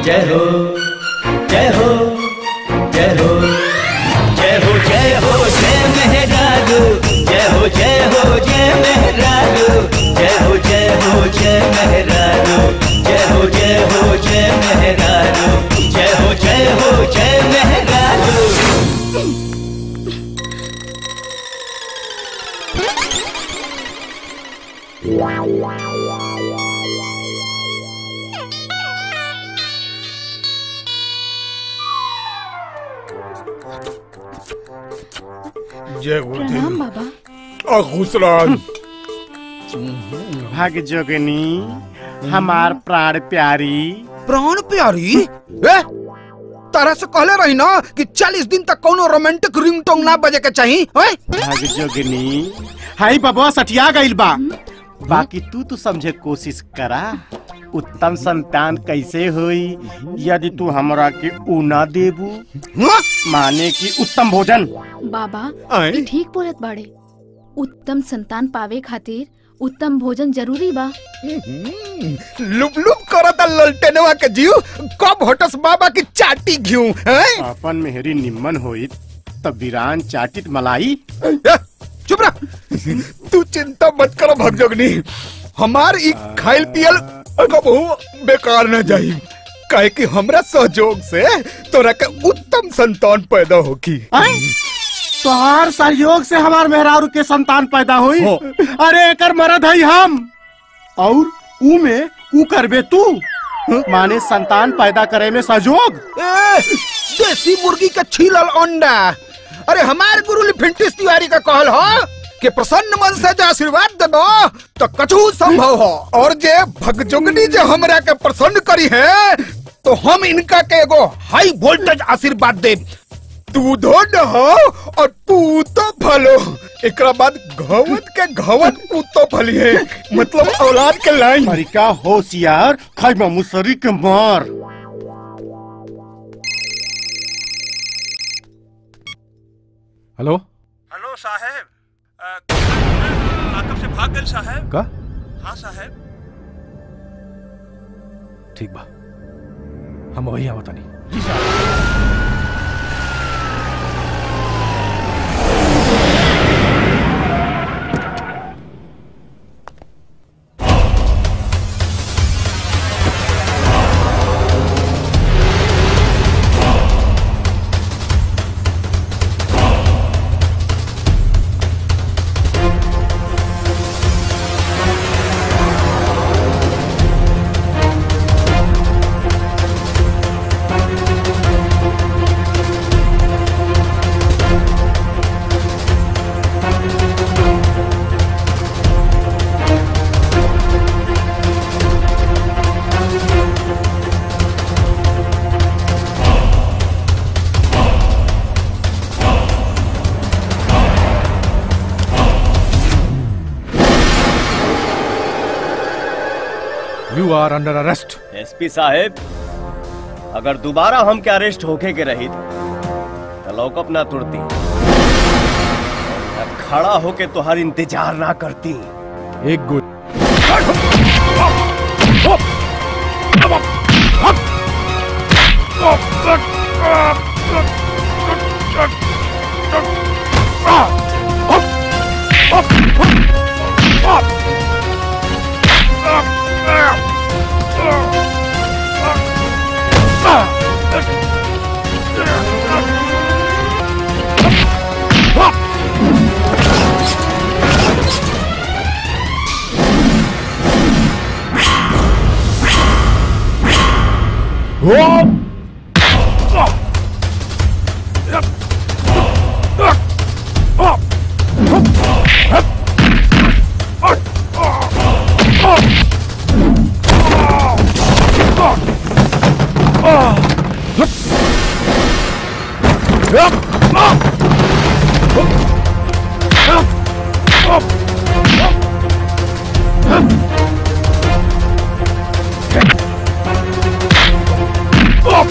जय हो जय हो जय हो जय हो जय हो जय मेहरारू जय हो जय हो जय मेहरारू जय हो जय हो जय मेहरारू जय हो जय हो जय मेहरारू जय हो जय हो जय मेहरारू जय प्रणाम बाबा और खुश रह भाग जोगनी हमार प्राण प्यारी प्राण प्यारी ए? तारा से कहले रही ना कि 40 दिन तक कोनो रोमांटिक रिंगटोन ना बजे के चाहिए ओए? भाग जोगनी हाई बबुआ सटिया गइल बा बाकी तू तो समझे कोशिश करा उत्तम संतान कैसे होई यदि तू हमरा के ऊ ना देबू माने कि उत्तम भोजन बाबा आए? ये ठीक बोलत बाड़े उत्तम संतान पावे खातिर उत्तम भोजन जरूरी बा लुप लुप करता ललटेनवा के जीव कब होटस बाबा की चाटी घिऊ हैं? अपन मेहरी निम्मन होई तब वीरान चाटित मलाई चुप रह तू चिंता मत करो भगजोगनी हमार ई खाइल पियल कबहू बेकार न जाई काहे कि हमरा सहयोग से तोरा के उत्तम संतान पैदा होगी तोहार सहयोग से हमार मेहरारू के संतान पैदा हुई अरे एकर मरद है हम और ऊ में ऊ करबे तू माने संतान पैदा करे में सहयोग ए, देसी मुर्गी का छीलल अंडा अरे हमार गुरु लिफिंटिस तिवारी का कहल हो कि प्रसन्न मन से जो आशीर्वाद देबो तो कछु संभव हो और जे भगजोगनी जे हमरा के प्रसन्न करी है तो हम इनका के एगो हाई वोल्टेज आशीर्वाद देब दूधो न हो और पूतो फलो एकरा बाद घवत के घवत पूतो फली है मतलब औलाद के लाइन तरीका होशियार खैमा मुसरी के मार हेलो हेलो साहेब अ, लाकअप से भाग गए साहेब का हाँ साहेब ठीक बा हम वही आवत नहीं you are under arrest SP साहेब अगर दोबारा हम के अरेस्ट होके के रही तो लौकअप ना तुरती और खड़ा होके तुहार इंतजार ना करती एक गोली Oh!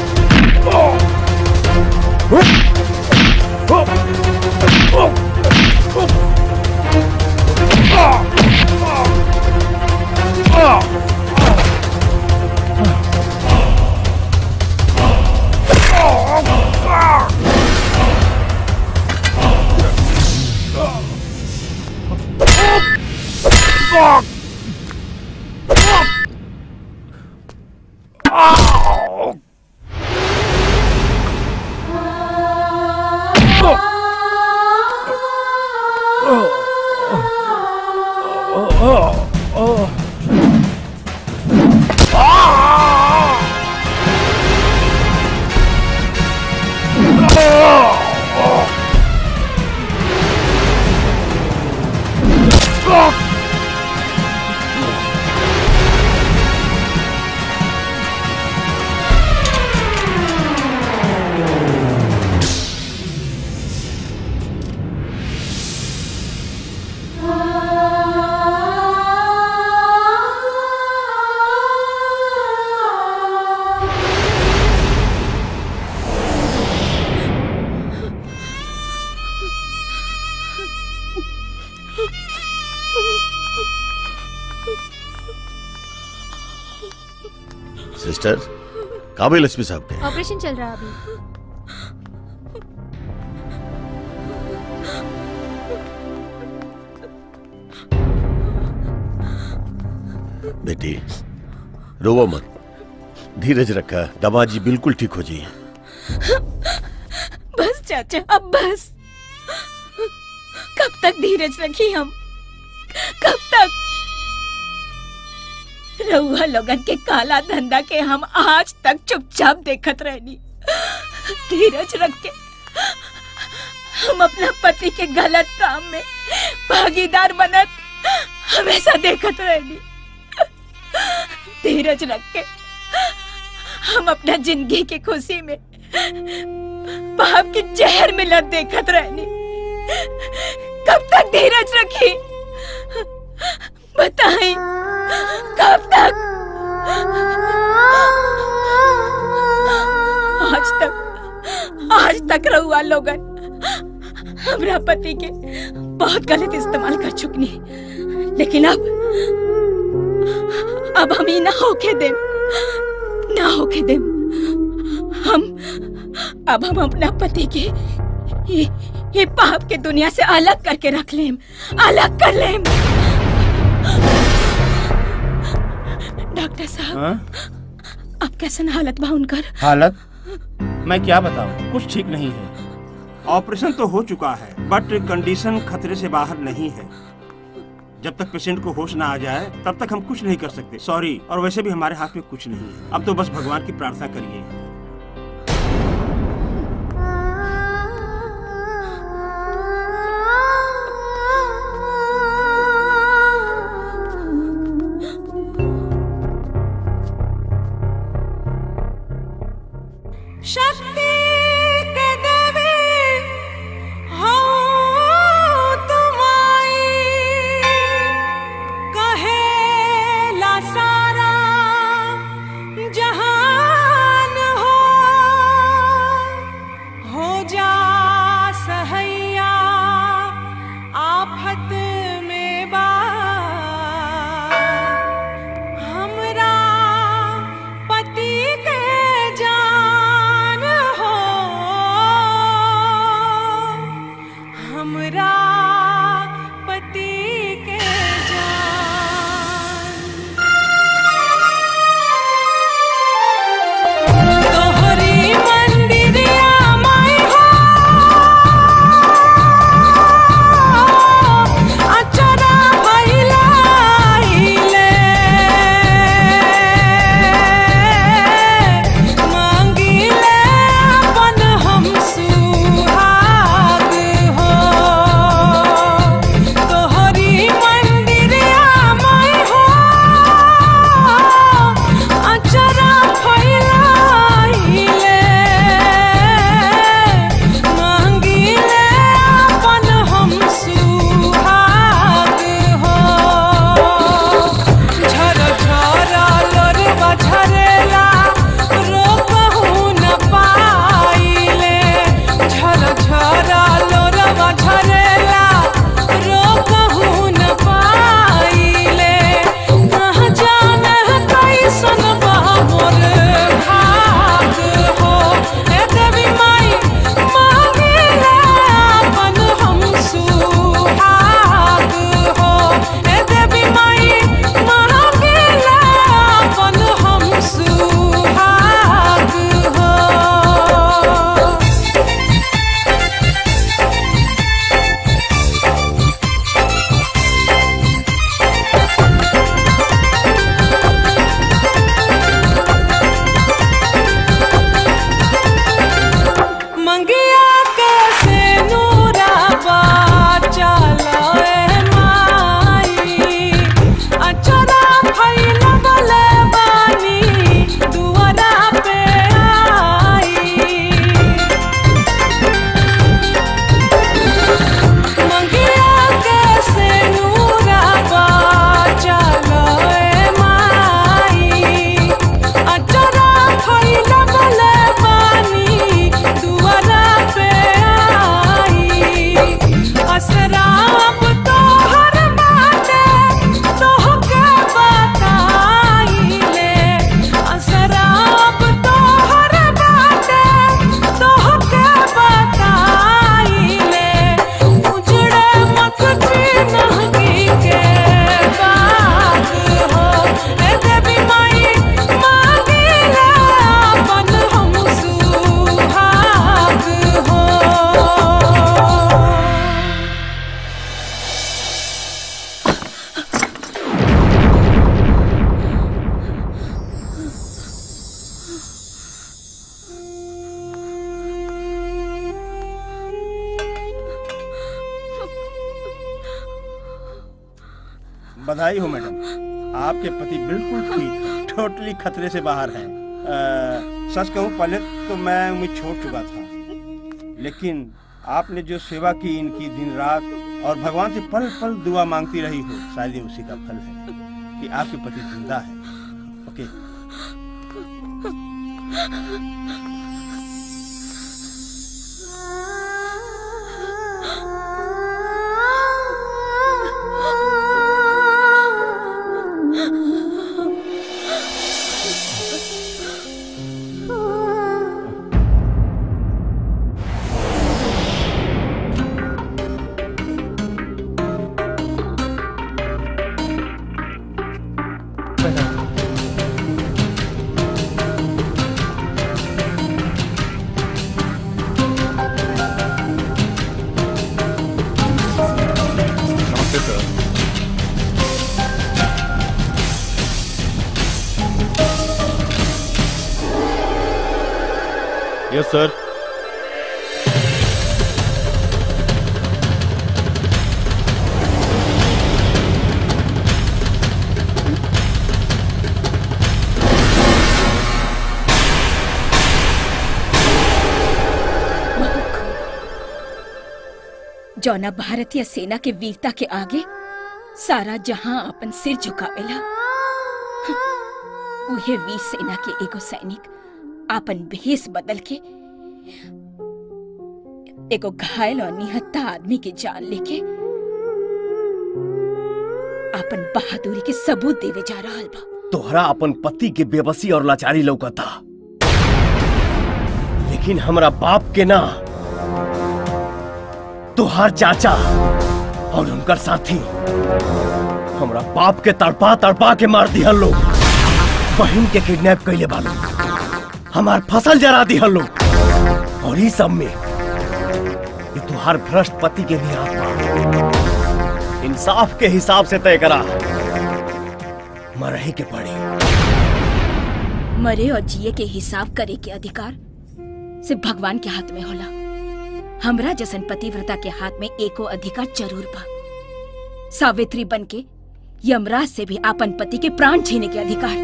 सिस्टर काबिल एसपी साहब के ऑपरेशन चल रहा है अभी बेटी रोवो मत धीरज रखा दामाद जी बिल्कुल ठीक हो जाइए बस चाचा अब बस कब तक धीरज रखी हम कब तक रउआ लोगन के काला धंधा के हम आज तक चुपचाप देखत रहनी धीरज रख के हम अपना पति के गलत काम में भागीदार बनत हमेशा देखत रहनी धीरज रख के हम अपना जिंदगी की खुशी में पाप की जहर मिलत देखत रहनी कब तक धीरज रखी बताई कब तक आज तक आज तक रहुआ लोगन हमरा पति के बहुत गलत इस्तेमाल कर चुकनी लेकिन अब अब हम ही ना होके देम ना होके देम हम अब हम अपना पति के ये, ये पाप के दुनिया से अलग करके रख लेम अलग कर लेम डॉक्टर साहब हाँ? अब कैसन हालत बा उनकर हालत मैं क्या बताऊं कुछ ठीक नहीं है ऑपरेशन तो हो चुका है बट कंडीशन खतरे से बाहर नहीं है जब तक पेशेंट को होश ना आ जाए तब तक हम कुछ नहीं कर सकते सॉरी और वैसे भी हमारे हाथ में कुछ नहीं है अब तो बस भगवान की प्रार्थना करिए शक्ति के देवी हो तुम्हारी कहे ला सारा जहान हो बधाई हो मैडम आपके पति बिल्कुल ठीक टोटली खतरे से बाहर हैं अ, सच कहूँ पहले तो मैं उम्मीद छोड़ चुका था लेकिन आपने जो सेवा की इनकी दिन रात और भगवान से पल पल दुआ मांगती रही हो शायद ये उसी का फल है कि आपके पति जिंदा है ओके नमस्ते सर यस सर जौना भारतीय सेना के वीरता के आगे सारा जहां अपन सिर झुकावेला उहे वीर सेना के एगो सैनिक आपन भेष बदल के एगो घायल और निहत्ता आदमी के जान लेके आपन बहादुरी के सबूत देवे जा रहल बा तोहरा अपन पति के बेबसी और लाचारी लौकता लेकिन हमरा बाप के ना तोहार चाचा और उनकर साथी हमरा बाप के तड़पा तड़पा के मार दिहल लोग बहन के किडनैप कैले बालो हमार फसल जरा दिहल लोग और ई सब में ये तुहार भ्रष्ट पति के भी हाथ बा इंसाफ के हिसाब से तय करा मरही के पड़ी मरे और जिए के हिसाब करे के अधिकार सिर्फ भगवान के हाथ में होला हमरा जसन पतिव्रता के हाथ में एको अधिकार जरूर बा सावित्री बन के यमराज से भी आपन पति के प्राण छीने के अधिकार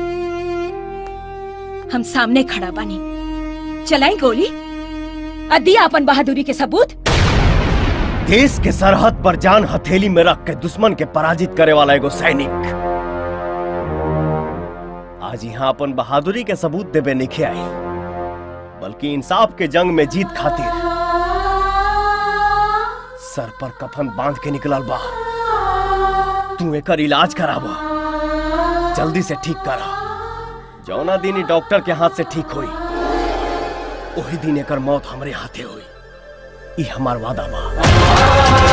हम सामने खड़ा बानी चलाई गोली अदी आपन बहादुरी के सबूत देश के सरहद पर जान हथेली में रख के दुश्मन के पराजित करे वाला एगो सैनिक आज यहाँ अपन बहादुरी के सबूत देवे नहीं आई बल्कि इंसाफ के जंग में जीत खातिर सर पर कफन बांध के निकलल बा तू एकर इलाज कराबा जल्दी से ठीक करा जौना दिन ई डॉक्टर के हाथ से ठीक होई वही दिन एकर मौत हमरे हाथे हुई ई हमार वादा बा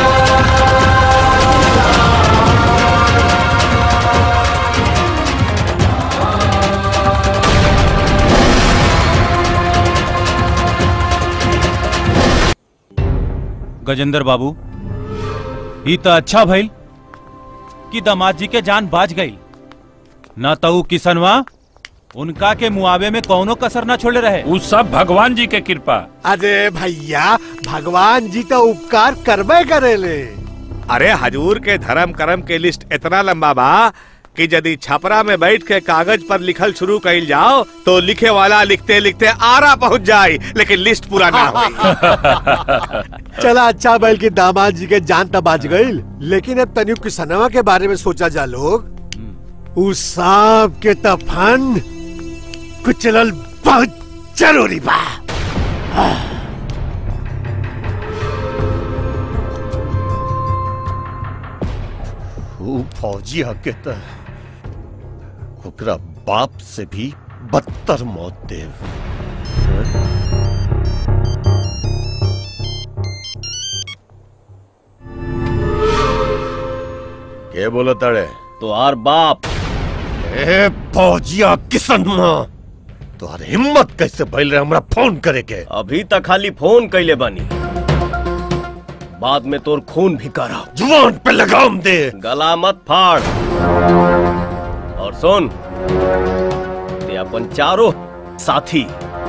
गजेंद्र बाबू ई तो अच्छा भइल कि दामाद जी के जान बाज गई न तो ऊ किसनवा उनका के मुआवे में कौनो कसर न छोड़े रहे उ सब भगवान जी के कृपा अरे भैया भगवान जी तो उपकार करबे करेले अरे हजूर के धर्म कर्म के लिस्ट इतना लंबा बा कि यदि छपरा में बैठ के कागज पर लिखल शुरू कइल जाओ तो लिखे वाला लिखते लिखते आरा पहुंच जाए लेकिन लिस्ट पूरा ना हो चला अच्छा बैल की दामाद जी के जान तब बाज गईल लेकिन अब तनियो किसनवा के बारे में सोचा जा लोग उस सांप के तफन कुचलल बहुत जरूरी बा वो फौजी हके त ओकरा बाप से भी बदतर मौत देव के बोला ताड़े तो आर बाप ए फौजिया किसन मां तोहर हिम्मत कैसे भइल रहे हमरा फोन करे के अभी तक खाली फोन कैले बानी बाद में तोर खून भी करा जुबान पे लगाम दे गला मत फाड़ और सुन ते अपन चारों साथी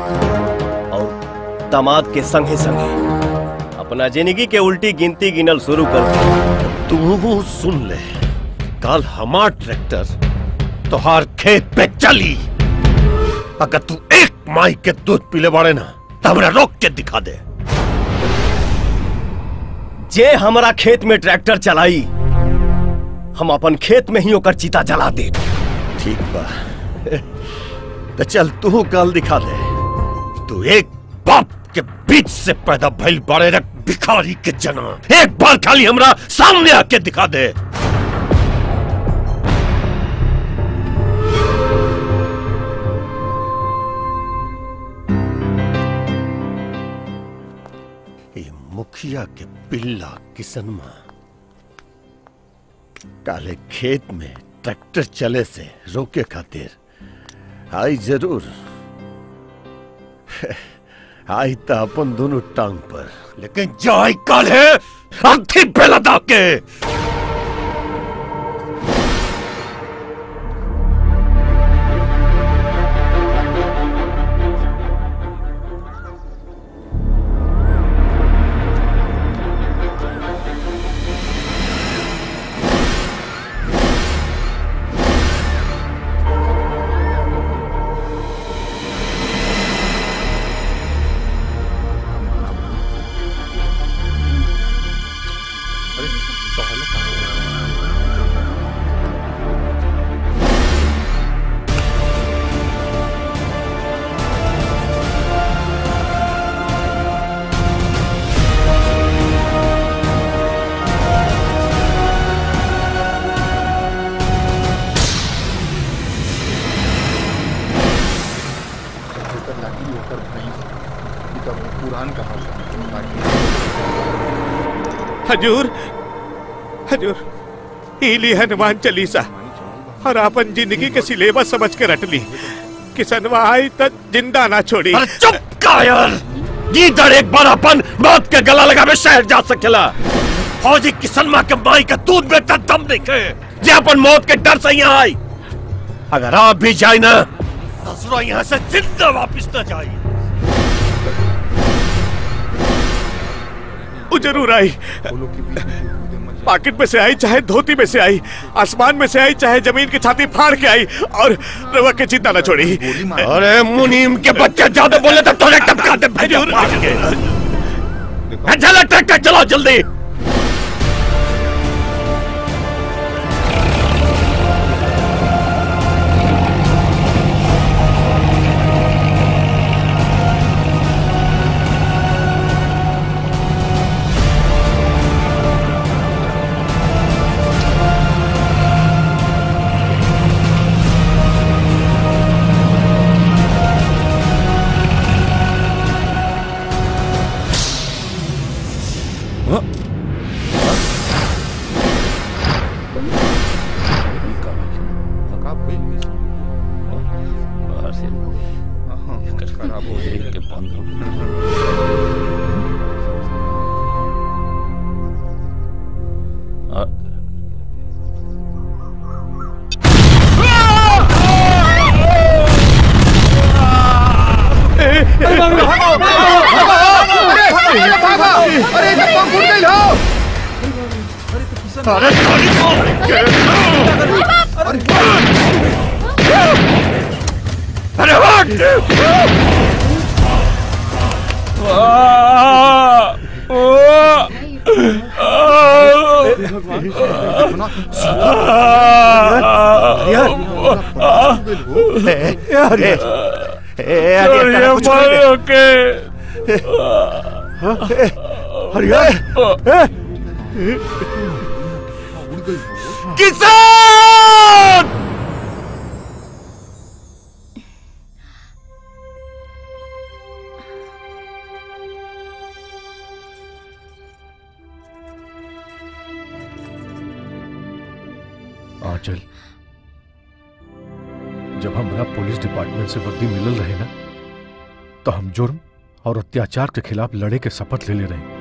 और दामाद के संगे संगे अपना जिंदगी के उल्टी गिनती गिनल शुरू कर दे। तू सुन ले काल हमार ट्रैक्टर तोहार खेत पे चली अगर तू एक माई के दूध पीले बाड़े ना तो हमरा रोक के दिखा दे जे हमारा खेत में ट्रैक्टर चलाई हम अपन खेत में ही ओकर चिता जला दे ठीक बा तो चल तू कल दिखा दे तू एक बाप के बीच से पैदा भइल बड़े रख भिखारी के जना एक बार खाली हमरा सामने आके दिखा दे ये मुखिया के पिल्ला किसनमा काले खेत में ट्रैक्टर चले से रोके खातिर आई जरूर आई तो अपन दोनों टांग पर लेकिन जाई काले अर्थी बेला के हजूर हजूर ईली हनुमान चालीसा और अपन जिंदगी के सिलेबस समझ के रट ली किसनवा आई तक जिंदा ना छोड़ी अरे चुप कायर गीदड़ एक बार अपन मौत के गला लगा में शहर जा सकेला फौजी किसनमा के माई का दूध बेटा दम देखे जे अपन मौत के डर से यहाँ आई अगर आप भी जाए ना ससुरा यहाँ से जिंदा वापिस न जाए वो जरूर आई पॉकेट में से आई चाहे धोती में से आई आसमान में से आई चाहे जमीन की छाती फाड़ के आई और रवा के चिंता न छोड़ी अरे मुनीम के बच्चे ज्यादा बोले तो थोड़े टपका दे भेजो मार के चलो ट्रैक्टर चलाओ जल्दी खराब हो जाएगी बंद हो अरे अरे अरे मारो के अरे किसान आंचल जब हमरा पुलिस डिपार्टमेंट से वर्दी मिलल रहे ना तो हम जुर्म और अत्याचार के खिलाफ लड़े के शपथ ले ले रहे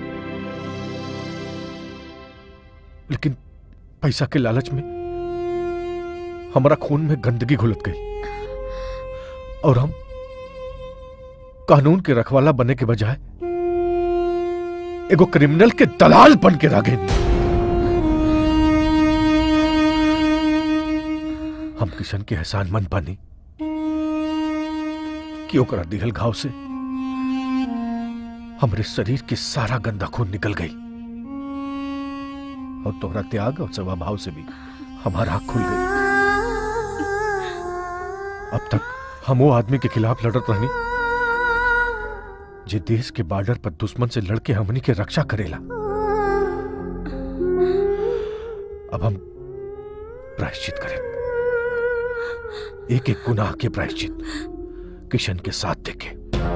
लेकिन पैसा के लालच में हमारा खून में गंदगी घुलत गई और हम कानून के रखवाला बनने के बजाय एगो क्रिमिनल के दलाल बन के रह गए हम किशन के एहसान मंद बानी कि ओकरा दिहल घाव से हमरे शरीर के सारा गंदा खून निकल गई और तोहरा त्याग और सेवा भाव से भी हमारा आंख खुल गई अब तक हम वो आदमी के खिलाफ लड़त रहनी जे देश के बॉर्डर पर दुश्मन से लड़के हमनी के रक्षा करेला अब हम प्रायश्चित करें एक एक गुनाह के प्रायश्चित किशन के साथ देखे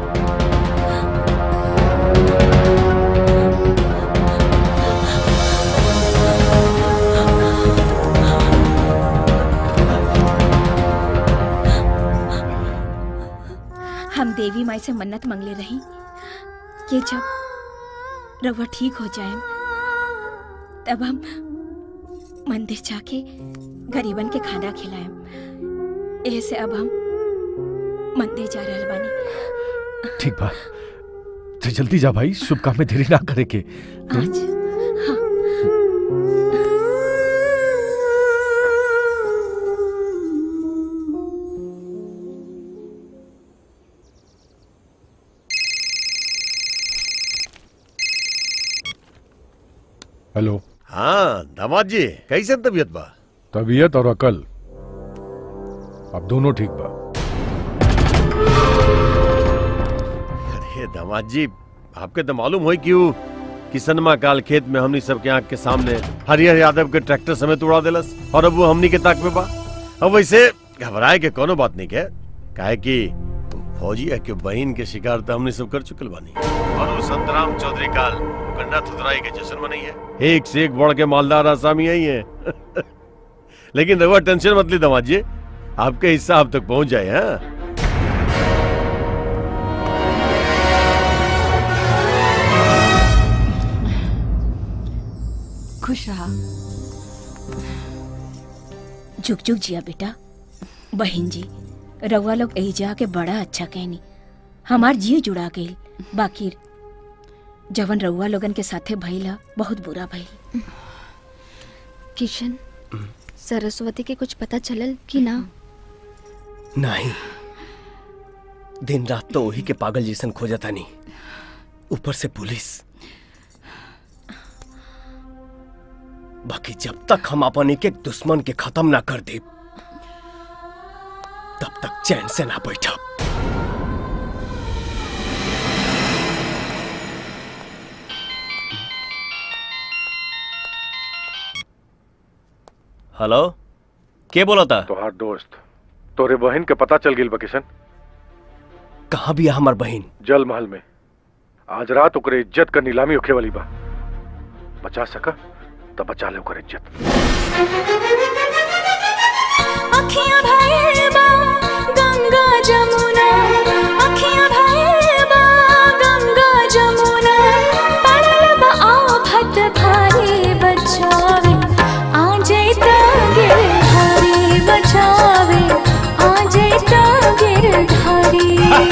हम देवी माई से मन्नत मंगले रही कि जब रवा ठीक हो जाए तब हम मंदिर जाके गरीबन के खाना खिलाएं ऐसे अब हम मंदिर जा रहल बानी ठीक बा तो जल्दी जा भाई शुभ काम में देरी ना करे के आज हेलो हाँ दामाद जी कैसे तबीयत बा तबीयत और अकल अब दोनों ठीक बा अरे दामाद जी आपके तो मालूम हो क्यों किसनमा काल खेत में हमनी सबके आंख के सामने हरिहर यादव के ट्रैक्टर समेत उड़ा देलस और अब वो हमनी के ताक में बा अब वैसे घबराए के कोनो बात नहीं के काहे कि फौजिया के बहन के शिकार तो हमने सब कर चुकल बानी और वो संतराम चौधरी काल गन्ना थुतराई के जश्न मनई है एक से एक बढ़ के मालदार आसामी आई है लेकिन रहुआ टेंशन मत ली दामाद जी आपके हिस्सा आप तक पहुंच जाए हाँ खुश रहा जुग जुग जिया बेटा बहन जी रउआ लोग एजा के बड़ा अच्छा कहनी हमार जी जुड़ा गई बाकी जवन रउआ लोगन के साथे भइल ह, बहुत बुरा भइल किशन सरस्वती के कुछ पता चलल कि ना नहीं दिन रात तो वही के पागल जैसन खोजता नहीं ऊपर से पुलिस बाकी जब तक हम अपन एक एक दुश्मन के खत्म ना कर दे तब तक चैन से ना बैठा हेलो के बोला था तोहार दोस्त तोरे बहन के पता चल गिल बा किशन कहाँ भी हमार बहन जल महल में आज रात ओकरे इज्जत का नीलामी होखे वाली बा बचा सका तब बचा ले ओकर इज्जत अखियां भरे बा गंगा जमुना अखियां भरे बा गंगा जमुना पड़ल बा आफत भारी बचावे आ जैता गिरधारी बचावे आ जैता गिरधारी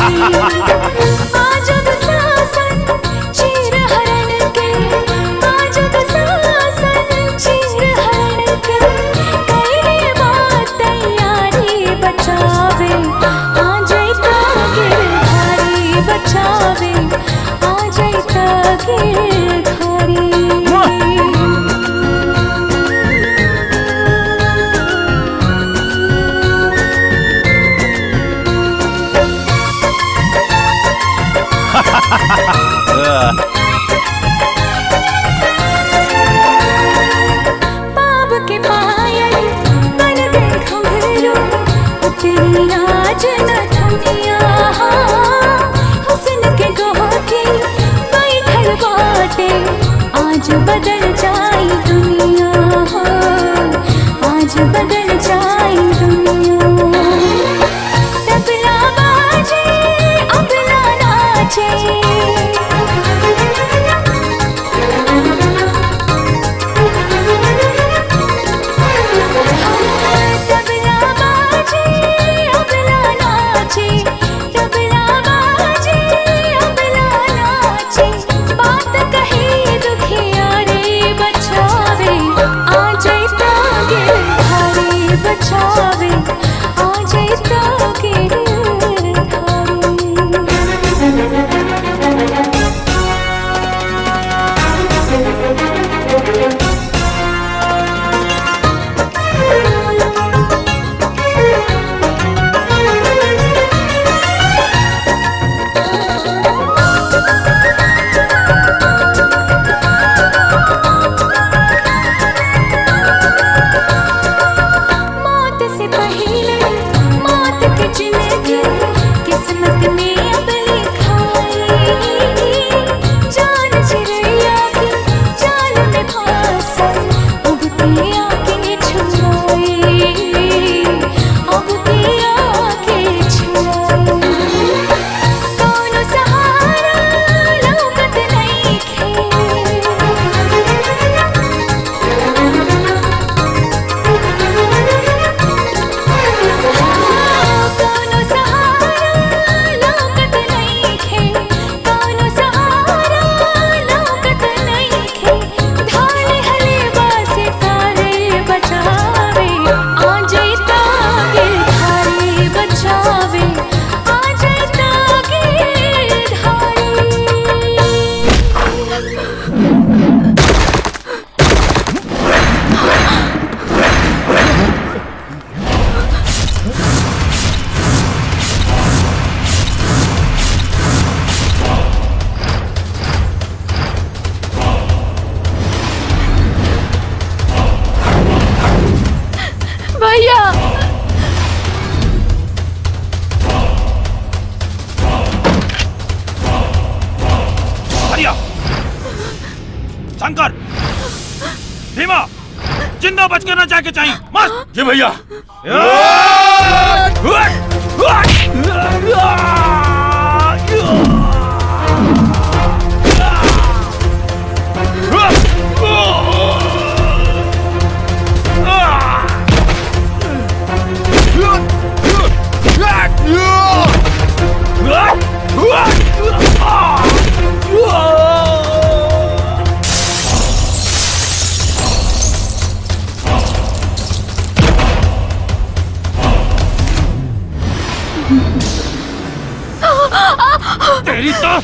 आजब सासन चीर हरण के आजब सासन चीर हरण के कईले बात तैयारी बचावे आ जैता गिरधारी बचावे आ जैता गिरधारी पाप के पायल बन गए घुंघरू उतरी आज न ठंडिया हुस्न के गोटी बैठल बाटे आज बदल जाई दुनिया आज बदल जाई दुनिया तबला बाजे अबला नाचे तबला बाजे अबला नाचे तबला बाजे अबला नाचे बात कहे दुखिया रे बचावे शंकर भीमा जिंदा बच के ना जाके चाहिए मस्त जी भैया तेरी तो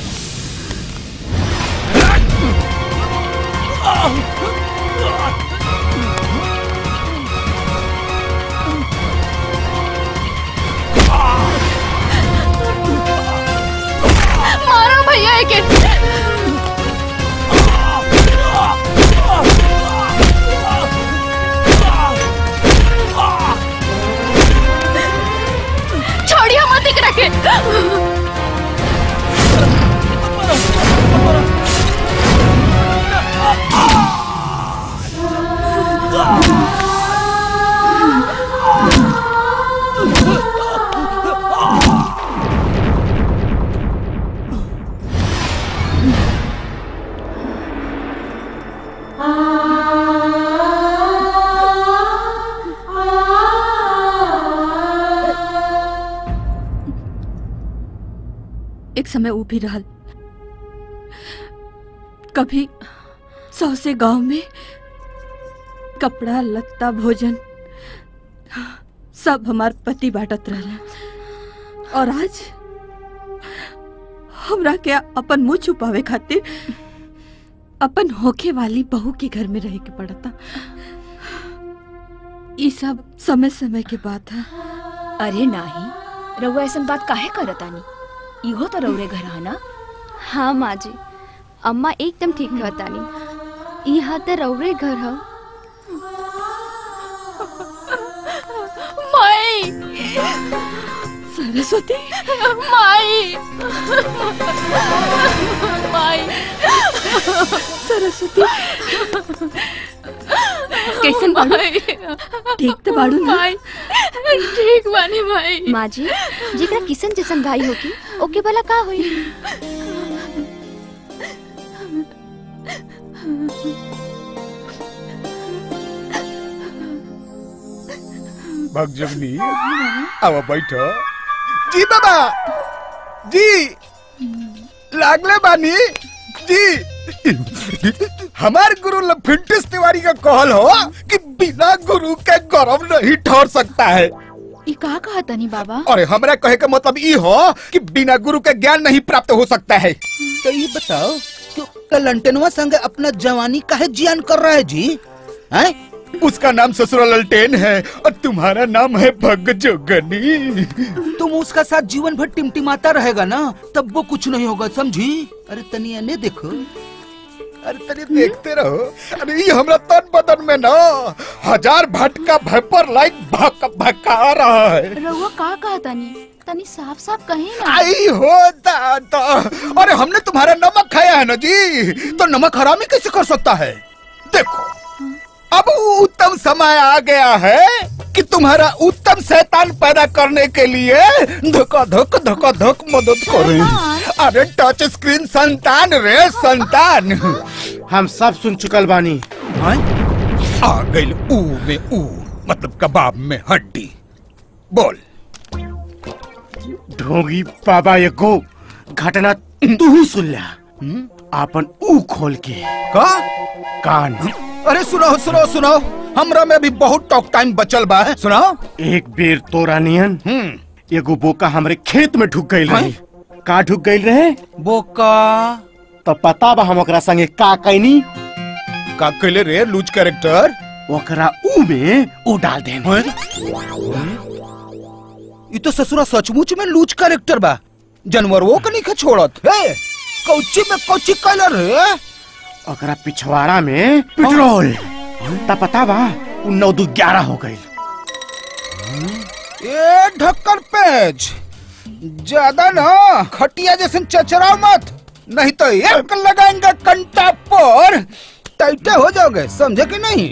मारो भैया एके छोड़िए मत इकरा के एक समय वो भी रहल कभी सौ से गांव में कपड़ा लत्ता भोजन सब हमार पति बांटत रहला और आज हमरा के अपन मुंह छुपावे खातिर अपन होखे वाली बहू के घर में रहे के पड़ता ये सब समय समय के बात है अरे नाही रउआ ऐसन बात काहे करतानी इहो तो रउरे घर है ना हाँ माँ जी अम्मा एकदम ठीक कहतानी यहाँ तो रौरे घर है माई सरस्वती माई माई सरस्वती कैसन बाड़ू? ठीक तो बाड़ू ना? माई ठीक बानी माई माँ जी जेकरा किसन जैसन भाई होगी ओके भला का होई भगजगनी अब बैठो जी बाबा जी लागले बानी जी हमार गुरु लफिंटिस तिवारी का कहल हो कि बिना गुरु के गौरव नहीं ठहर सकता है ई का कहा तनी बाबा अरे हमरा कहे का मतलब ई हो कि बिना गुरु के ज्ञान नहीं प्राप्त हो सकता है तो ये बताओ कि कलंटनवा संग अपना जवानी काहे जियान कर रहा है जी हैं उसका नाम ससुरा ललटेन है और तुम्हारा नाम है भगजोगनी तुम उसका साथ जीवन भर टिमटिमाता रहेगा ना तब वो कुछ नहीं होगा समझी अरे तनिया ने देखो अरे तनी देखते रहो अरे ये हमरा तन बदन में ना हजार भटका भैपर लाइक भक भका रहा है रउआ का कहा तनी तनी साफ साफ कहीं ना आई हो दादा अरे हमने तुम्हारा नमक खाया है ना जी तो नमक हरामी कैसे कर सकता है देखो अब उत्तम समय आ गया है कि तुम्हारा उत्तम शैतान पैदा करने के लिए धोखा धोक धोखा धोक मदद करें अरे टच स्क्रीन संतान रे संतान हम सब सुन चुकल बानी आ गई ऊ में ऊ मतलब कबाब में हड्डी बोल ढोंगी बाबा एको घटना तू ही सुन ला आपन ऊ खोल के का कान अरे सुनो सुनो सुनो हमरा में भी बहुत टॉक टाइम बचल बा सुनो एक बेर तोरा नियन एगो बोका हमरे खेत में ढुक गई रही का ढुक गई रहे बोका तो पता बा हम ओकरा संगे का कैनी का कैले रे लूज कैरेक्टर ओकरा ऊ में ऊ डाल दे ये तो ससुरा सचमुच में लूज कैरेक्टर बा जानवरों के नहीं छोड़त हे कौची में कौची कैलर रे ओकरा पिछवाड़ा में पेट्रोल ता पता बा उ नौ दू ग्यारह हो गई ए ढक्कन पेज ज्यादा ना खटिया जैसे चचरा मत नहीं तो एक लगाएंगे कंटा पर टाइटे हो जाओगे समझे कि नहीं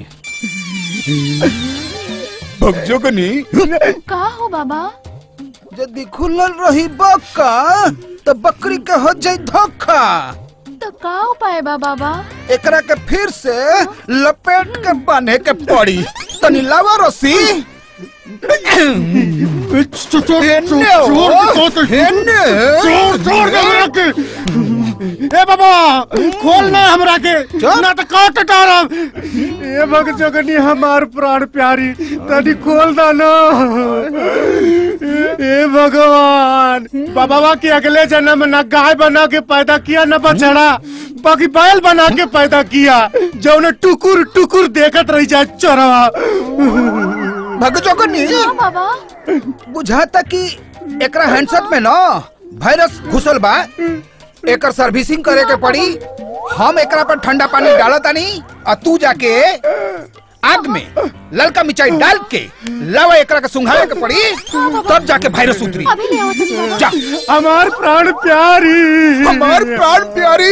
भगजोगनी का हो बाबा यदि खुलल रही बक्का तो बकरी के हो जाई धोखा तो का उपाय बा बाबा एकरा के फिर से लपेट के बांधे के पड़ी तनी लावा रस्सी हेन्ने हो, हेन्ने। ए बाबा खोल ना हमरा के ना तो काट टारब ए भग जगनी हमार प्राण प्यारी तनी खोल दा ना ए भगवान बाबा के अगले जन्म में ना गाय बना के पैदा किया ना बछड़ा बाकी बैल बना के पैदा किया जो ने टुकुर टुकुर देखत रही जाए चोरवा भगजोगनी बाबा बुझाता कि एकरा हैंडसेट में ना वायरस घुसल बा एकर सर्विसिंग करे के पड़ी हम एकरा पर ठंडा पानी डालतानी और तू जाके आग में ललका मिर्चाई डाल के लवा एकरा के सुंघावे के पड़ी तब जाके वायरस उतरी अभी ले आओ तनी बाबा जा हमार प्राण प्यारी हमार प्राण प्यारी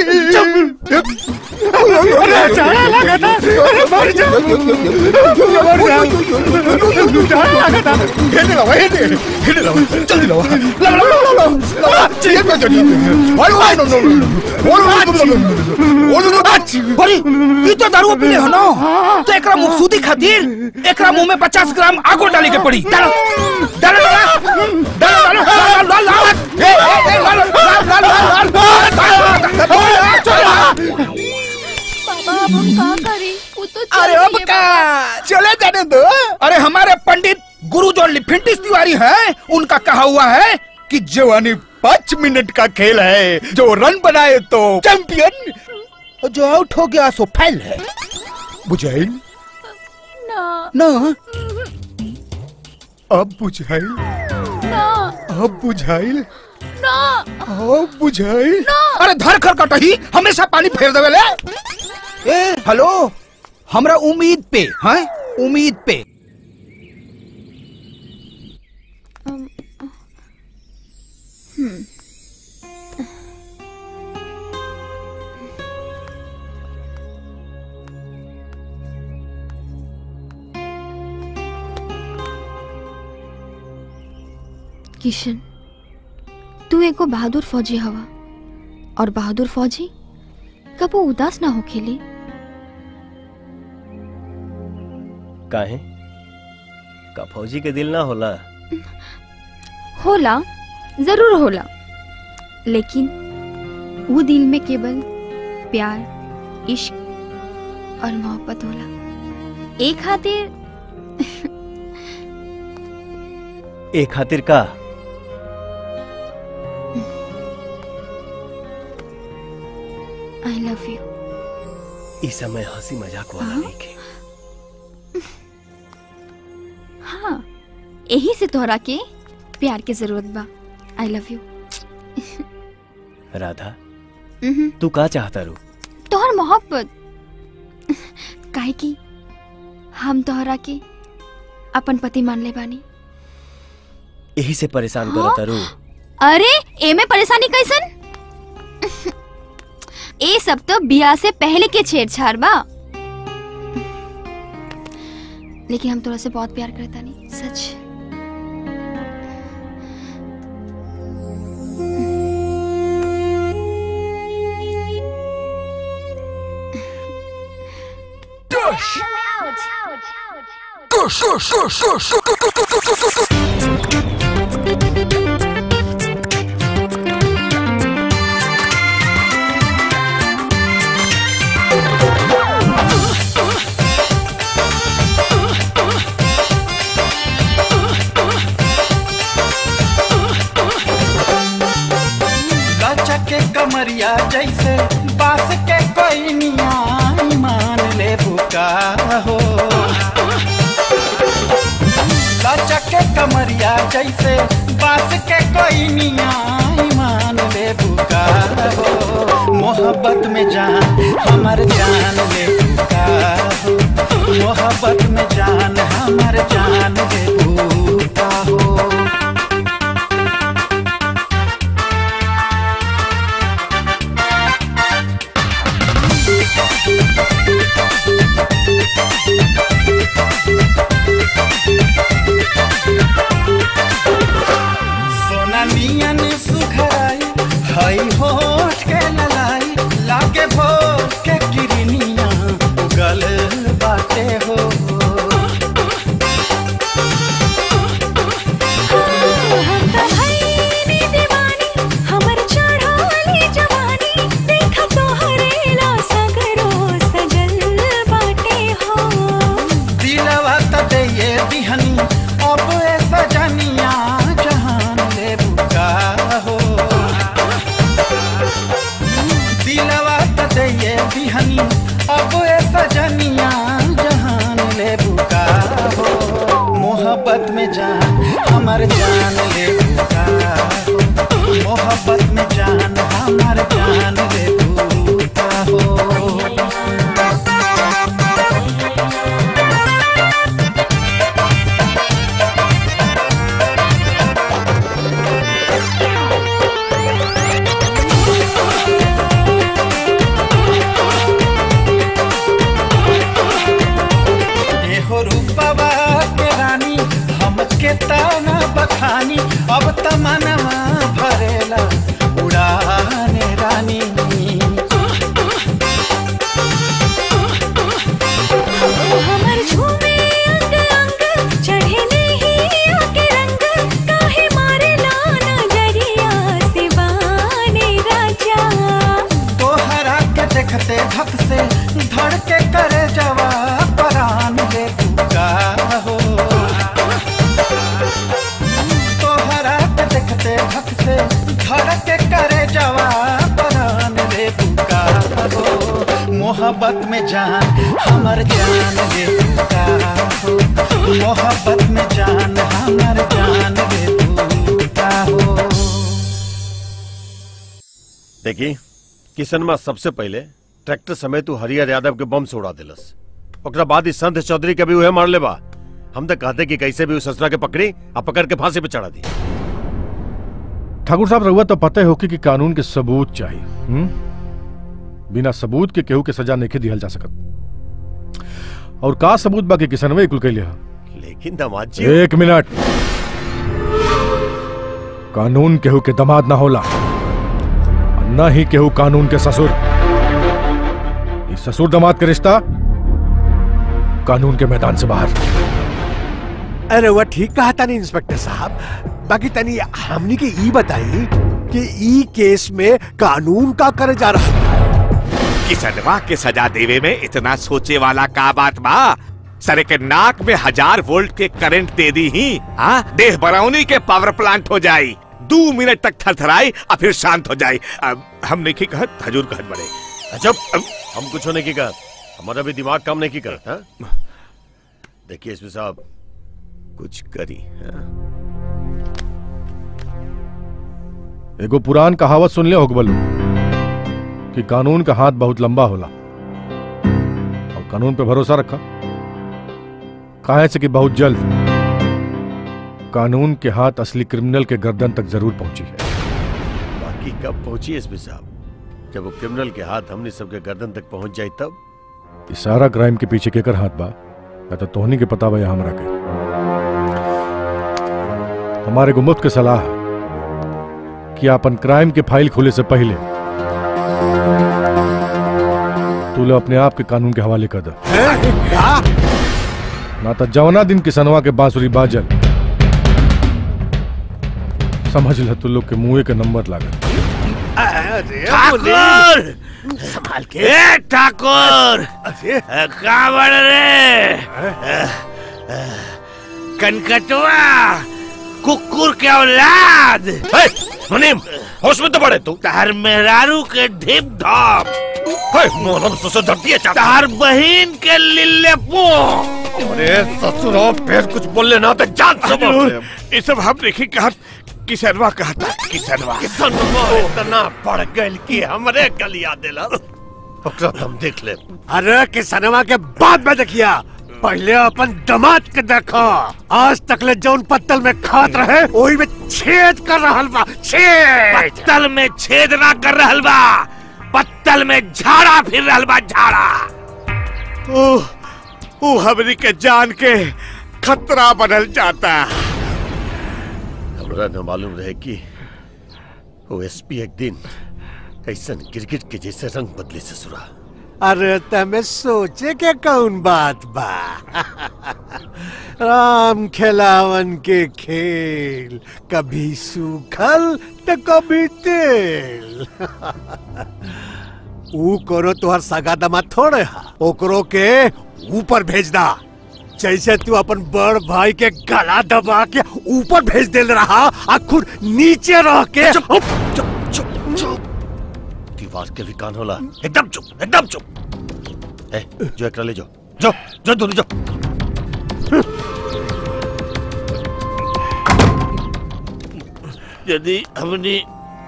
अरे जाने लगा था अरे मर जा मर जा जाने लगा था हेने लावा हेने हेने लावा जल्दी लावा लावा लावा लावा लावा ये क्या जड़ी अरे वाह नो नो नो नो अरे ये तो दारू पीले हो ना तो एकरा मुखसूदी खातिर एकरा मुंह में 50 ग्राम आगो डाले के पड़ी डालो डालो डालो डालो डालो डालो डालो ए ए डालो डालो डालो डालो बाबा अब हम का करी वो तो चल अरे अब रही है का चले जाने दो अरे हमारे पंडित गुरु जो लिफिंटिस तिवारी हैं उनका कहा हुआ है कि जवानी पाँच मिनट का खेल है जो रन बनाए तो चैंपियन जो आउट हो गया सो फेल है बुझाइल ना ना अब बुझाइल ना अब बुझाइल ना अब बुझाइल अरे धर खर कटही हमेशा पानी फेर देवे ले ए हेलो हमरा उम्मीद पे हैं उम्मीद पे किशन तू एगो बहादुर फौजी हवा और बहादुर फौजी कबो उदास ना हो खेले काहे का फौजी के दिल ना होला होला जरूर होला लेकिन वो दिल में केवल प्यार इश्क और मोहब्बत होला एक खातिर ए खातिर का आई लव यू इस समय हंसी मजाक वाला नहीं के हाँ यही से तोहरा के प्यार के जरूरत बा आई लव यू राधा तू का चाहता रू तोहर मोहब्बत काहे की हम तोहरा के अपन पति मान ले बानी यही से परेशान हाँ? करता रू अरे एमे परेशानी कैसन ए सब तो बियाह से पहले के छेड़छाड़ बा लेकिन हम तोरा से बहुत प्यार करता नहीं सच लचके कमरिया जैसे बास के कोई निया मान ले बुका हो लचके कमरिया जैसे बास के कोई निया मान ले बुका हो मोहब्बत में जान हमर जान ले बुका हो मोहब्बत में जान हमर जान ले बुका हो चानियन सुखराई हई होठ के ललाई लागे भोर के किरनिया गल बाटे हो हमर चढ़ाली जवानी देख तोहरे सगरो सजल बाटे हो दिलवा त दे दिहनी अब ए सजनिया जहान ले बुका हो दिलवा त दे दिहनी अब ए सजनिया जहान ले बुका हो मोहब्बत में जान हमर जान ले बुका हो मोहब्बत में जान हमर जान ले बुका हो एहो रूपवा के रानी हमके ताना बखानी अब तमनवा भरेला उड़ाने रानी हमर झूमे अंग अंग चढ़े नहीं आके रंग काहे मारे लाना जरिया सिवाने राजा तोहरा के देखते धक से धड़ के करे जवा परान ले बुका हो तोहरा के देखते धक से धड़ के करे जवा परान ले बुका हो मोहब्बत में जान हमर जान ले बुका हो मोहब्बत में जान हमर जान ले बुका हो देखी किसनमा सबसे पहले ट्रैक्टर समेत उ हरिहर यादव के बम से उड़ा दिलस ओकरा बाद ही संत चौधरी के भी उहे मार लेबा हम तो कहते कि कैसे भी उस ससुरा के पकड़ी आ पकड़ के फांसी पे चढ़ा दी ठाकुर साहब रहुआ तो पता होकी कि कानून के सबूत चाहिए हुँ? बिना सबूत के केहू के सजा नहीं दिहल जा सकत और का सबूत बाकी किसनवे कुल कैले हा लेकिन दामाद जी एक मिनट कानून केहू के दमाद ना होला और न ही केहू कानून के ससुर ये ससुर दमाद के रिश्ता कानून के मैदान से बाहर अरे वह ठीक कहा था नहीं इंस्पेक्टर साहब बाकी तनी हमनी के ई बताई कि ई केस में कानून का करे जा रहा है किसनवा के सजा देवे में इतना सोचे वाला का बात बा सरे के नाक में हजार वोल्ट के करंट दे दी ही हाँ देह बरौनी के पावर प्लांट हो जाई दो मिनट तक थरथराई और फिर शांत हो जाई अब हम नहीं की कहत हजूर कहत बड़े अजब हम कुछ होने की कहा हमारा भी दिमाग काम नहीं की करता हाँ? देखिए इसमें साहब कुछ करी हाँ? एगो पुरान कहावत सुन ले होगबलू कि कानून का हाथ बहुत लंबा होला और कानून पे भरोसा रखा काहे से कि बहुत जल्द कानून के हाथ असली क्रिमिनल के गर्दन तक जरूर पहुंची है बाकी कब पहुंची एसपी साहब जब वो क्रिमिनल के हाथ हमने सबके गर्दन तक पहुंच जाए तब इस सारा क्राइम के पीछे केकर हाथ बा या तो तोहनी के पता बा या हमरा के हमारे को मुफ्त के सलाह है कि अपन क्राइम के फाइल खुले से पहले तू लोग अपने आप के कानून के हवाले कर दे ना तो जवना दिन किसनवा के बांसुरी बाजल समझ ल तू लोग के मुंह के नंबर लागल ठाकुर संभाल के ए ठाकुर कहाँ बढ़ रे कनकटवा कुकुर के औलाद मुनीम होश में तो पड़े तू तार मेहरारू के ढिप धाप मोहरम ससुर धरती है चाचा तार बहिन के लिल्ले पो अरे ससुर फिर कुछ बोलले ना तो जान सब ये सब हम नहीं कहा किसनवा कहता किसनवा किसनवा इतना पड़ गइल कि हमरे गलिया देला ओकरा तुम देख ले अरे किसनवा के बाद में देखिया पहले अपन दमाद के देखो आज तक ले जौन पत्तल में खात रहे वही में छेद कर रहल बा छेद पत्तल में छेद ना कर रहल बा पत्तल में झाड़ा फिर रहल बा झाड़ा ओ ओ हमनी के जान के खतरा बनल जाता हमरा न मालूम रहे कि वो एसपी एक दिन ऐसा गिरगिट के जैसे रंग बदले ससुरा अरे तमे सोचे के कौन बात बा राम खेलावन के खेल कभी सूखल तो कभी तेल ऊ करो तोहर सगा दमाद थोड़े हा ओकरो के ऊपर भेज दा जैसे तू अपन बड़ भाई के गला दबा के ऊपर भेज दे रहा आ खुद नीचे रह के चुप चुप चुप दीवार के भी कान होला एकदम चुप एकदम चुप ए जो एकरा ले जाओ जो जो दोनों जाओ यदि हमने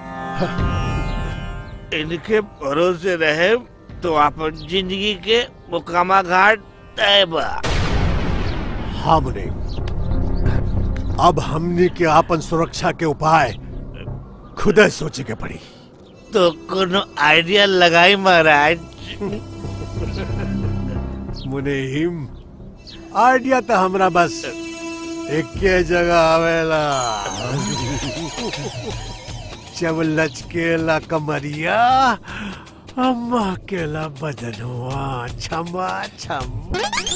इनके भरोसे रहे तो अपन जिंदगी के मुकामा घाट तय बा हमने अब हमने के आपन सुरक्षा के उपाय खुद सोचे के पड़ी तो कोनो आइडिया लगाई महाराज मुनीम आइडिया तो हमरा बस एक जगह आवेला जब लचकेला कमरिया अम्मा केला बदनवा छमा छम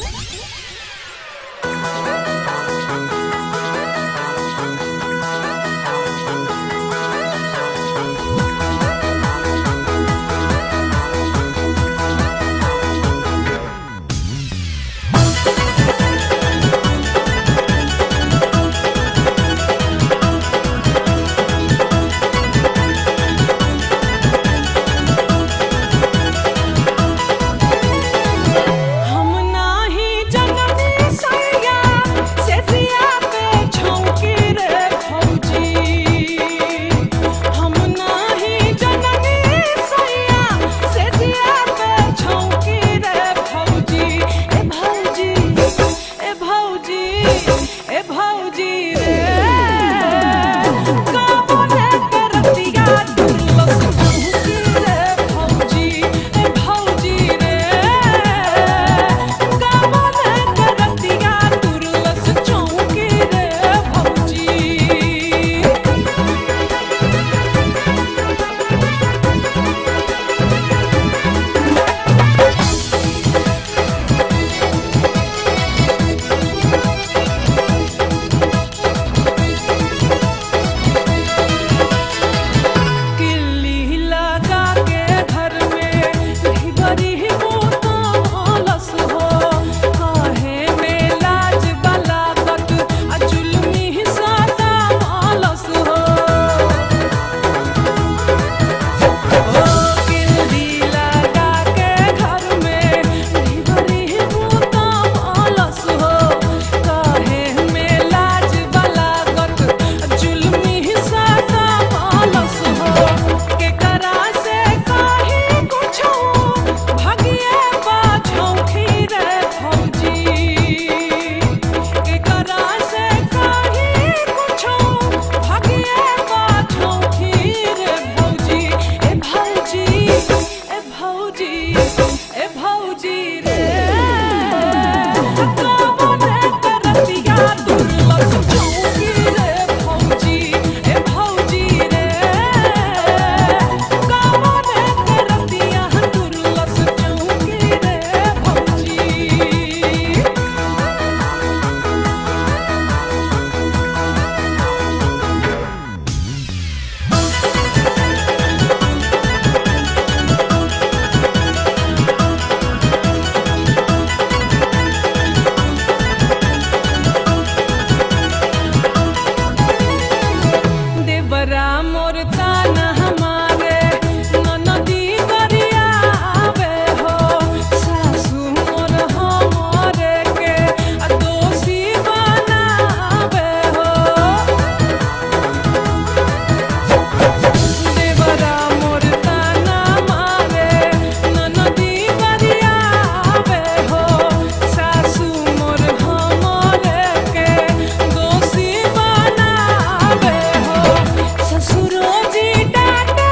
हम नाही जननी सैया से दिया पे छौकी रे फौजी हम नाही जननी सैया से दिया पे छौकी रे फौजी ए भौजी ए भौजी ए भौजी रे काबोले करतिया दुर्लस छौकी रे फौजी ए भौजी रे काबोले करतिया दुर्लस छौकी रे फौजी किल्ली लगा के घर में बड़ी मोता आलस हो काहे में लाज बलागत आ जुल्मी सादा आलस हो ओ किल्ली लगा के घर में बड़ी मोता आलस हो काहे में लाज बलागत आ जुल्मी सादा आलस हो के करा से काहे कुछो भगिए बाझौ खीरे फौजी के करा से काहे कुछो भगिए बाझौ खीरे फौजी ए भौजी ए भौजी ए भौजी रे काबोने करतिया दुर्लस चौकी रे फौजी ए भौजी रे काबोने करतिया दुर्लस चौकी रे फौजी देवरा मोर ताना हमारे ननदी गरिया आवे हो सासू मोर हमरे के आ दोषी बनावे हो देवरा मोर ताना मारे ननदी गरिया आवे हो सासू मोर हमरे के दोषी बनावे हो ससुरो जी डांटे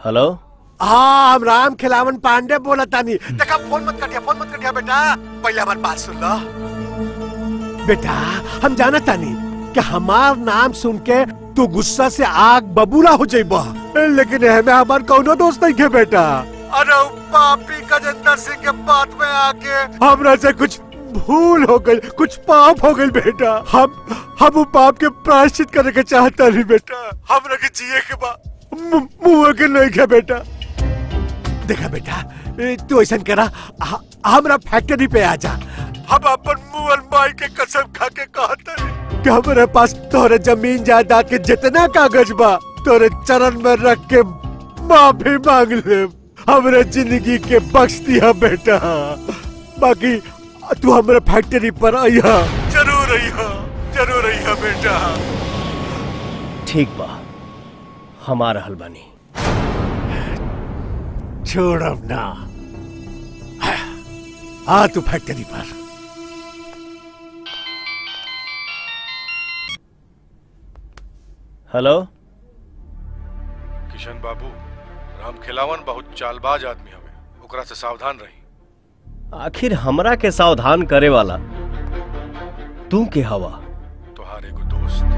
हेलो हाँ हम राम खिलावन पांडे बोला तानी देखा फोन मत कटिया फोन मत कटिया बेटा पहले हमारी बात सुन लो बेटा हम जाना तानी कि हमार नाम सुन के तू गुस्सा से आग बबूला हो जाइबा लेकिन हमें हमार कौनो दोस्त नहीं के बेटा अरे उ पापी गजेंद्र सिंह के बात में आके हमरा से कुछ भूल हो गई कुछ पाप हो गई बेटा हम हम उ पाप के प्रायश्चित करे के चाहता नहीं बेटा हमरा के जिए के बा मु- मुंह के नहीं के बेटा देखा बेटा ए, तू ऐसा करा ह- हमरा फैक्ट्री पे आ जा हम अपन मुंह माई के कसम खा के कहते कि हमारे पास तोरे जमीन जायदाद के जितना कागज बा तोरे चरण में रख के माफी मांग ले हमरे जिंदगी के बख्श दिया बेटा बाकी तू हमरे फैक्ट्री पर अइहा जरूर अइहा जरूर अइहा बेटा ठीक बा हमारा हलबानी छोड़ अब ना आ तू फैक्ट्री पर हेलो किशन बाबू राम खिलावन बहुत चालबाज आदमी हवे ओकरा से सावधान रही आखिर हमरा के सावधान करे वाला तू के हवा तोहार एगो दोस्त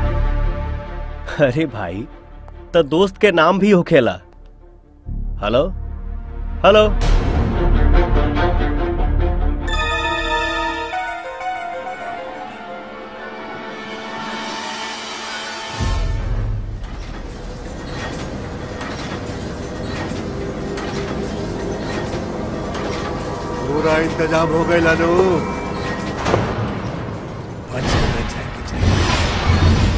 अरे भाई तो दोस्त के नाम भी होखेला हेलो हेलो पूरा इंतजाम हो गया लालू पाँच मिनट जाएंगे जाएंगे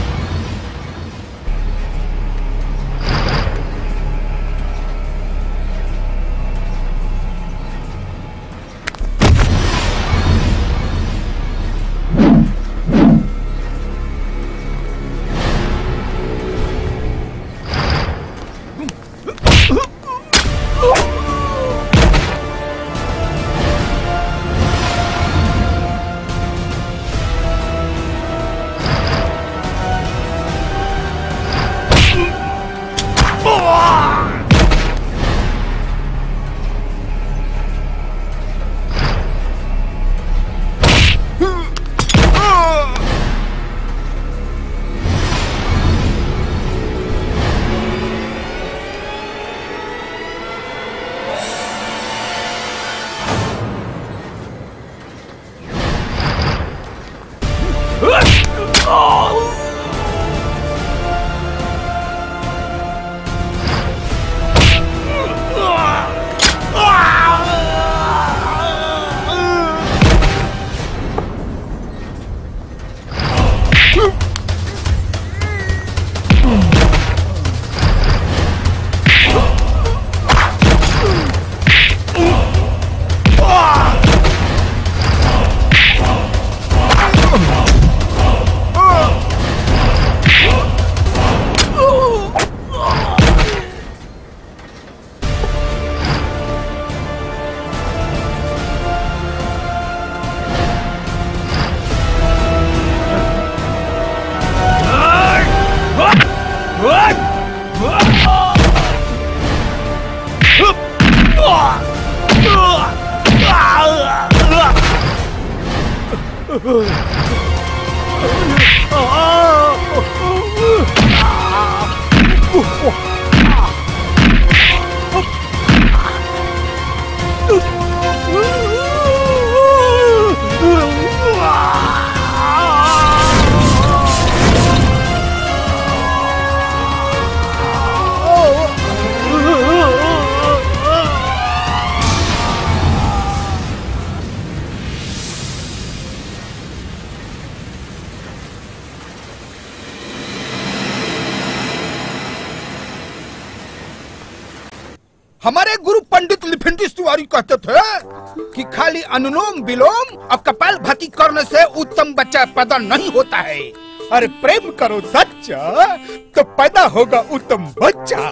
हमारे गुरु पंडित लिफिंडी तिवारी कहते थे कि खाली अनुलोम विलोम और कपाल भाती करने से उत्तम बच्चा पैदा नहीं होता है अरे प्रेम करो सच्चा तो पैदा होगा उत्तम बच्चा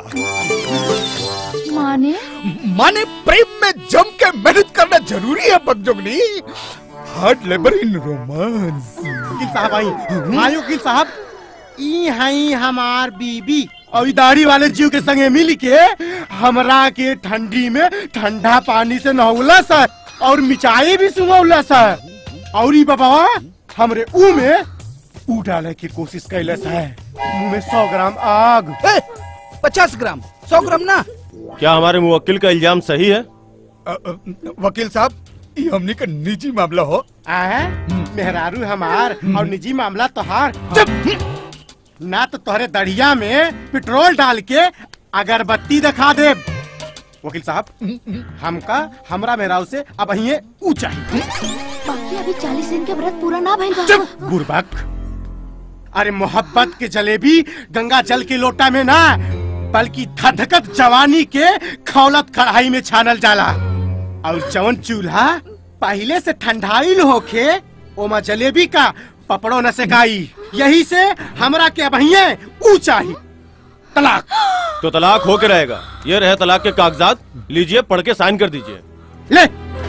माने माने प्रेम में जम के मेहनत करना जरूरी है बगजोगनी हार्ड लेबर इन रोमांस वकील साहब आई हाँ वकील साहब ई हई हमार बीबी और ई दाढ़ी वाले जीव के संगे मिल के हमरा के ठंडी में ठंडा पानी से नहौला सा और मिचाई भी सुंघौला सा और ई बाबा हमरे ऊ में ऊ डाले की कोशिश कैले सा मुंह में सौ ग्राम आग पचास ग्राम सौ ग्राम ना क्या हमारे मुवक्किल का इल्जाम सही है वकील साहब ये हमनी का निजी मामला हो आए मेहरारू हमार और निजी मामला तोहार चुप ना तो तोहरे दढ़िया में पेट्रोल डाल के अगरबत्ती दिखा दे वकील साहब हमका हमरा मेहरारू से अब अहिए ऊंचा बाकी अभी चालीस दिन के व्रत पूरा ना भइल बा बुरबक अरे मोहब्बत के जलेबी गंगा जल के लोटा में ना बल्कि धधकत जवानी के खौलत कढ़ाई में छानल जाला और जवन चूल्हा पहले से ठंडाइल होके ओमा जलेबी का पपड़ो न सेकाई यही से हमरा के अबहिए ऊंचा ही तलाक तो तलाक होके रहेगा ये रहे तलाक के कागजात लीजिए पढ़ के साइन कर दीजिए ले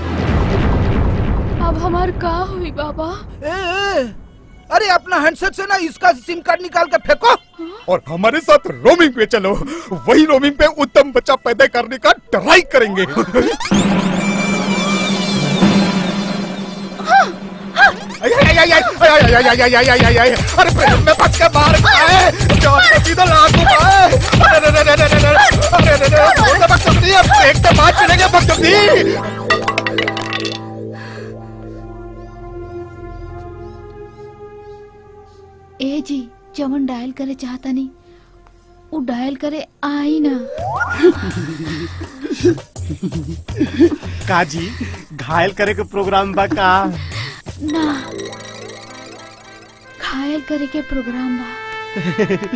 अब हमार का हुई बाबा ए, ए, अरे अपना हैंडसेट से ना इसका सिम कार्ड निकाल के फेंको और हमारे साथ रोमिंग पे चलो वही रोमिंग पे उत्तम बच्चा पैदा करने का ट्राई करेंगे आई, आई, आई, आई, आई, आई, आई, आई, आई, आई, आई, आई, आई, अरे प्रेम में फंस के मार खाए जॉब पे सीधा लाख रुपए अरे अरे अरे अरे अरे अरे अरे अरे अरे बकचोदी अब देखते बात चलेंगे बकचोदी ए जी जवन डायल करे चाहता नहीं वो डायल करे आई ना काजी घायल करे के प्रोग्राम बा का ना घायल करे के प्रोग्राम बा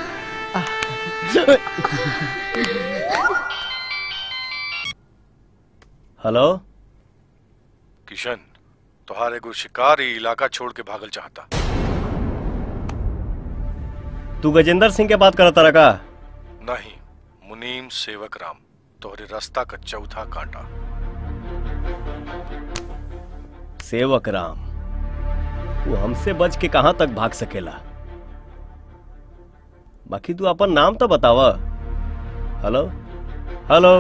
हेलो किशन तुहार एगो शिकारी इलाका छोड़ के भागल चाहता तू गजेंद्र सिंह के बात करता रहा नहीं मुनीम सेवक राम तोहरे रास्ता का चौथा कांटा सेवक राम वो हमसे बच के कहां तक भाग सकेला बाकी तू अपन नाम तो बतावा हेलो हेलो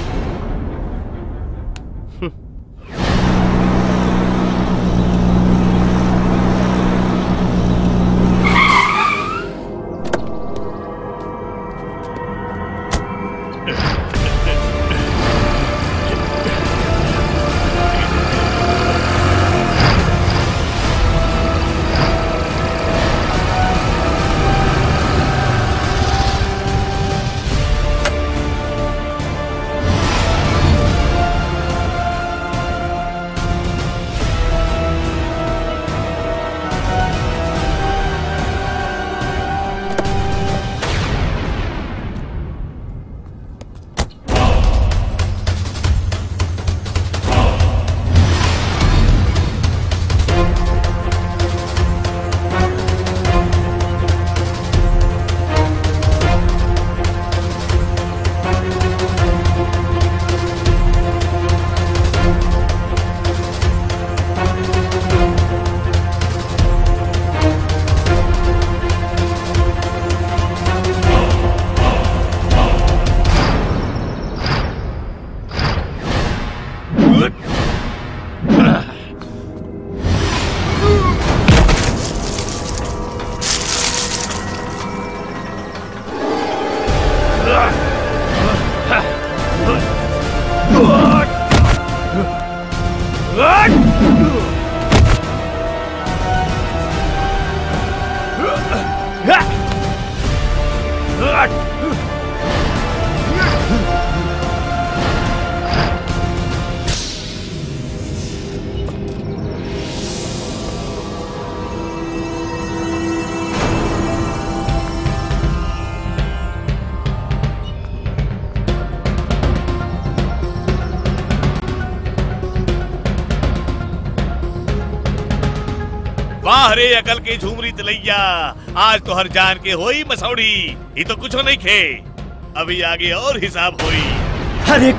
वाह रे अकल की झूमरी तलैया आज तो हर जान के होई मसौड़ी ये तो कुछ नहीं खे अभी आगे और हिसाब होई अरे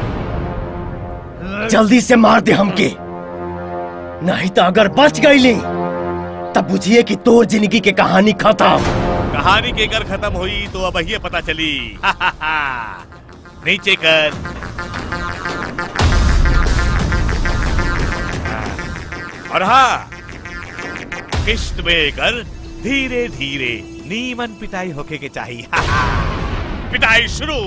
जल्दी से मार दे हमके नहीं तो अगर बच गई ली तब बुझिए कि तोर जिंदगी के कहानी खत्म कहानी के कर खत्म हुई तो अब ये पता चली नीचे कर और हाँ किस्त में कर धीरे धीरे नीमन पिटाई होके के चाहिए पिटाई शुरू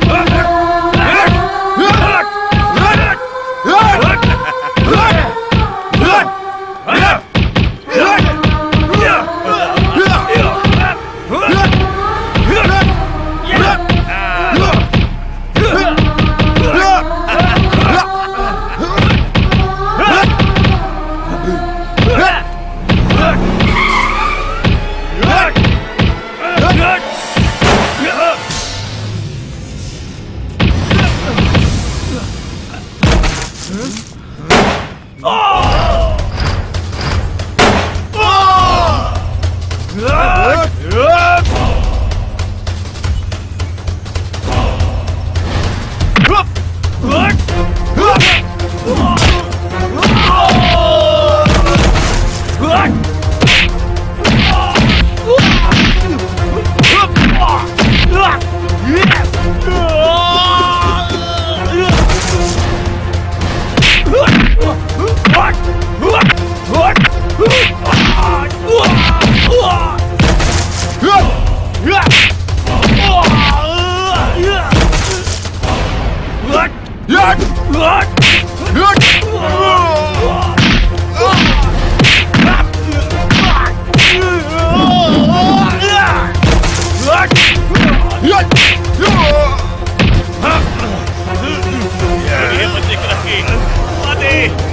ये बच्चे को रखिए माते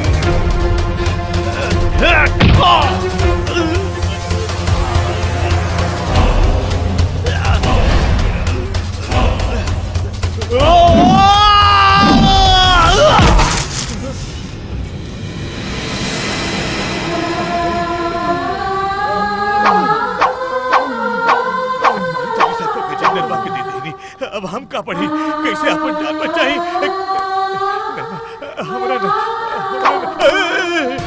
अब हम का पढ़ी कैसे अपन जान बचाई हमरा ना- हमरा ना-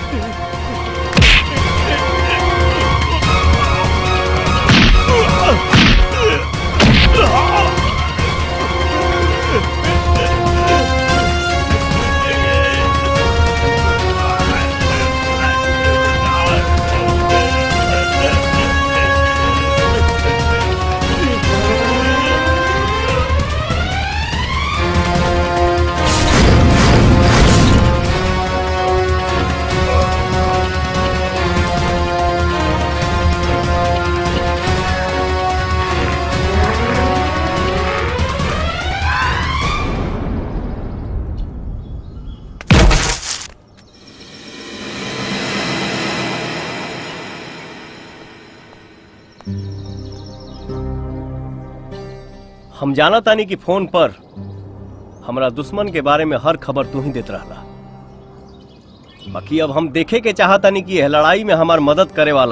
हम जाना तानी कि फोन पर हमरा दुश्मन के बारे में हर खबर तू ही देत रहला बाकी अब हम देखे के चाहतानी कि यह लड़ाई में हमार मदद करे वाला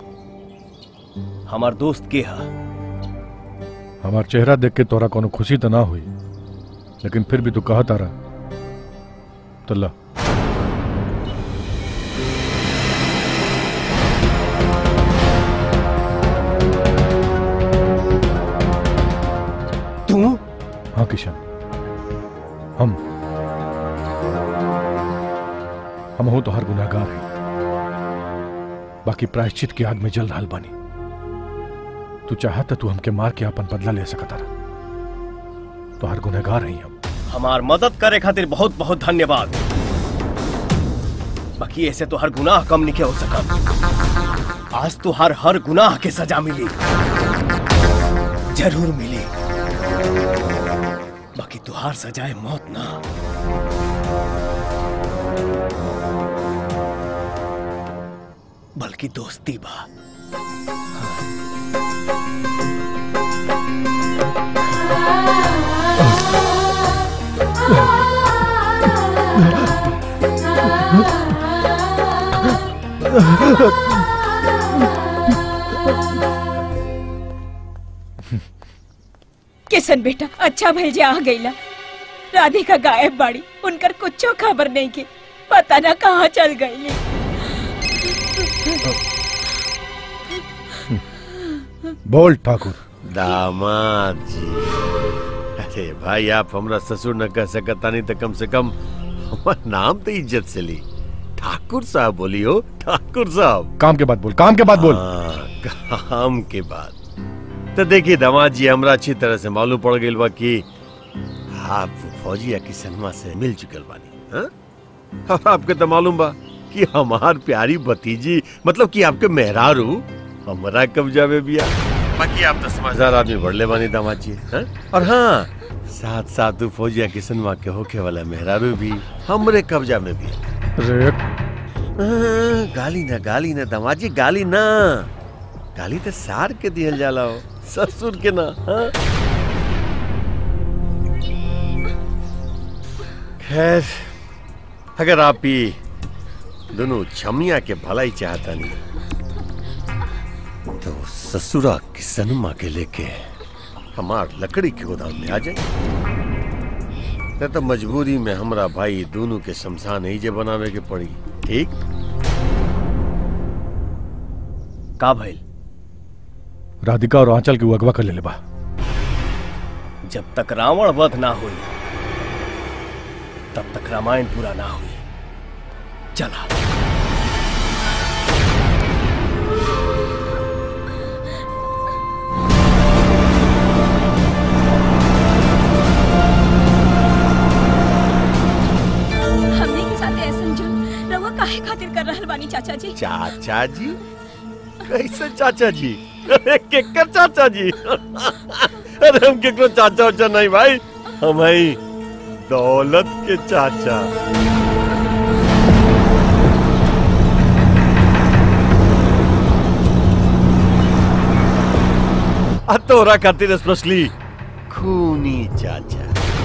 हमार दोस्त के है हमार चेहरा देख के तोरा कोनो खुशी तो ना हुई लेकिन फिर भी तू कहा तारा तो ला तू हाँ किशन हम हम हो तो हर गुनाहगार हैं बाकी प्रायश्चित की आग में जल रहा बानी तू चाहता तू हमके मार के अपन बदला ले सकता रहा तो हर गुनाहगार हैं हम हमार मदद करे खातिर बहुत बहुत धन्यवाद बाकी ऐसे तो हर गुनाह कम नहीं हो सका आज तो हर हर गुनाह के सजा मिली जरूर मिली बाकी तुहार सजाए मौत ना बल्कि दोस्ती बा किशन बेटा अच्छा भइल जे आ गईला राधिका गायब बाड़ी उनकर कुछो खबर नहीं की पता ना कहाँ चल गईली बोल ठाकुर दामाद जी अरे भाई आप हमरा ससुर न कह सकता नहीं तो कम से कम हमार नाम तो इज्जत से ली ठाकुर साहब बोलियो ठाकुर साहब काम के बाद बोल काम के बाद बोल हाँ, काम के बाद तो देखिए दामाद जी हमरा अच्छी तरह से मालूम पड़ गई बा कि आप फौजिया की सनमा से मिल चुकल बानी हाँ? और आपके तो मालूम बा कि हमार प्यारी भतीजी मतलब कि आपके मेहरारू हमारा कब्जा में बिया बाकी आप तो समझदार आदमी बढ़ले बानी दामाद जी हाँ? और हाँ साथ साथ उ फौजिया की सनमा के होके वाला मेहरारू भी हमरे कब्जा में भी अरे हाँ, गाली ना गाली ना दामाद जी गाली ना गाली तो सार के दिहल जाला हो ससुर के ना हाँ? खैर अगर आप ही दोनों छमिया के भलाई चाहता नहीं तो ससुरा की सनमा के लेके हमार लकड़ी के गोदाम में आ जाए नहीं तो मजबूरी में हमरा भाई दोनों के शमशान ही जे बनावे के पड़ी ठीक का भइल राधिका और आंचल के वो अगवा कर ले ले बा जब तक रावण वध ना हुई तब तक रामायण पूरा ना हुई चला हमने के साथ ऐसा जुल्म रउआ काहे खातिर कर रहल बानी चाचा जी चाचा जी कैसे चाचा जी अरे केकर चाचा जी अरे हम केकरो चाचा उचा नहीं भाई हम ही दौलत के चाचा आ तोरा खातिर स्पेशली खूनी चाचा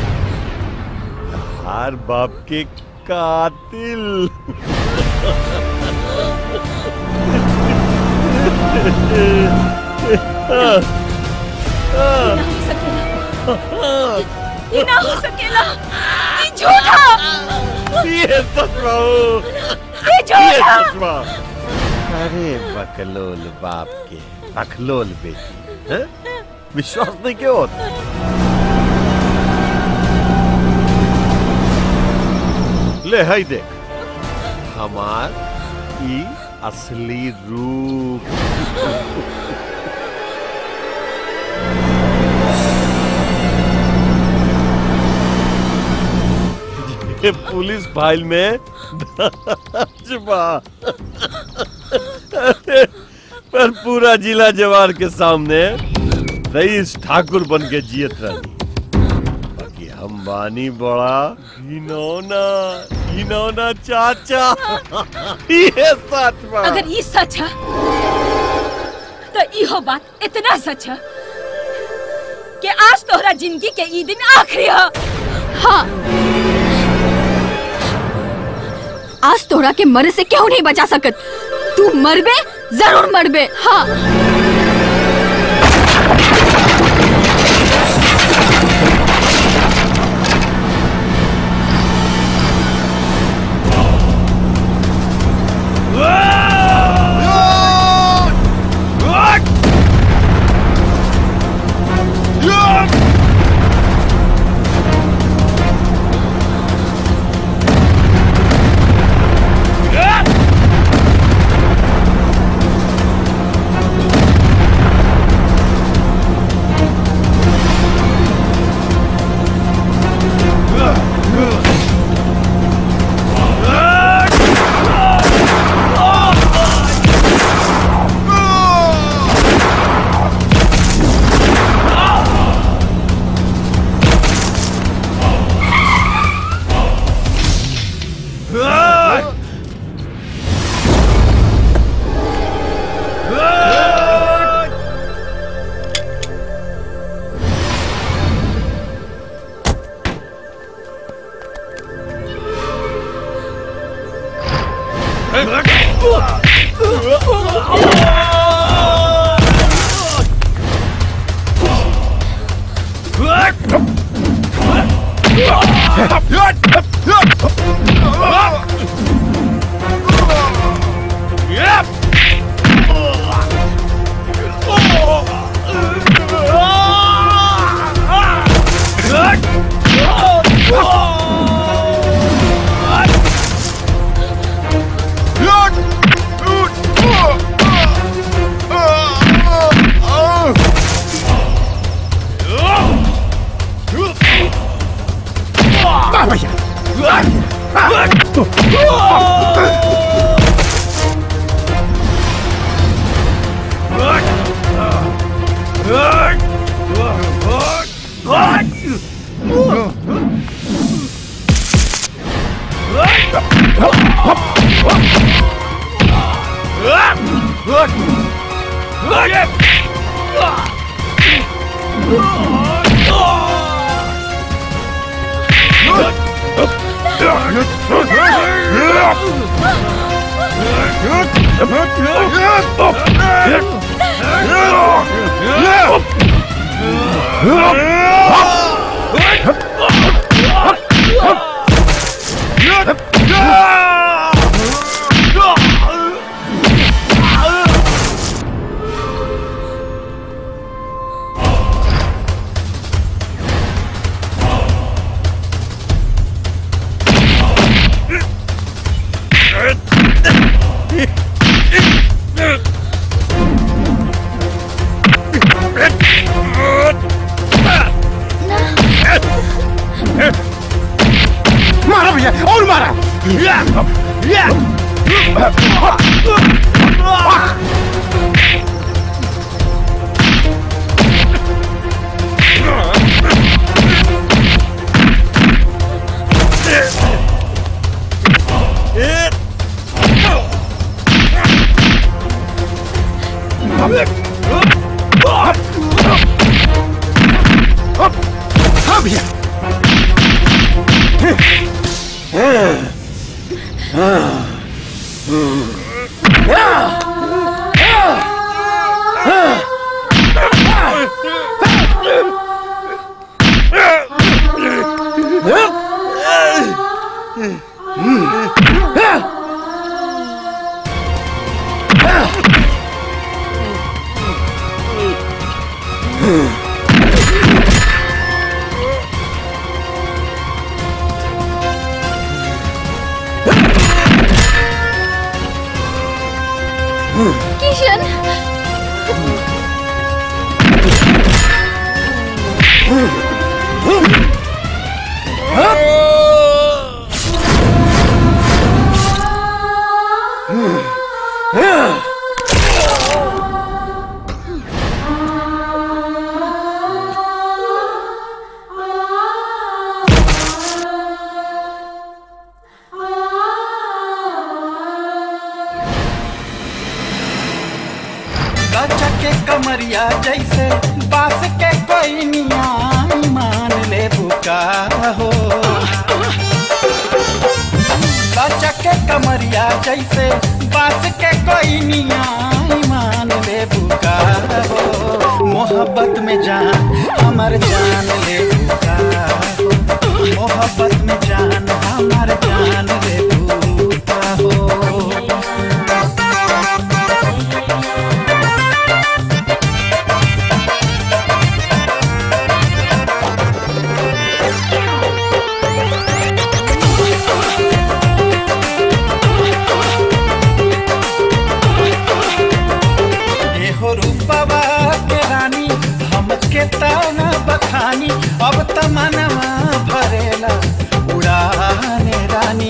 हर बाप के कातिल ये ना हो सकेला ये झूठा ये सच बाबू ये झूठा सच बा अरे बकलोल बाप के बकलोल बेटी हैं? विश्वास नहीं क्यों होता ले हाय देख हमार ई असली रूप ये पुलिस फाइल में दर्ज बा पर पूरा जिला जवार के सामने रईस ठाकुर बन के जियत रही बाकी हम बानी बड़ा घिनौना घिनौना चाचा ये सच बा अगर ये सच है तो इहो बात इतना सच है कि आज तोहरा जिंदगी के ई दिन आखिरी है हाँ आज तोरा के मरे से क्यों नहीं बचा सकत तू मरबे जरूर मरबे हाँ Yep! मारा भैया और मारा हाँ भैया किशन गचा के कमरिया जैसे बास के कोई निया मान ले बुका हो गचा के कमरिया जैसे बास के कोई निया मान ले बुका हो मोहब्बत में जान हमर जान ले बुका हो मोहब्बत में जान हमर जान ले बुका हो एहो रूपवा के रानी हमके ताना बखानी अब तमनवा भरेला उड़ाने रानी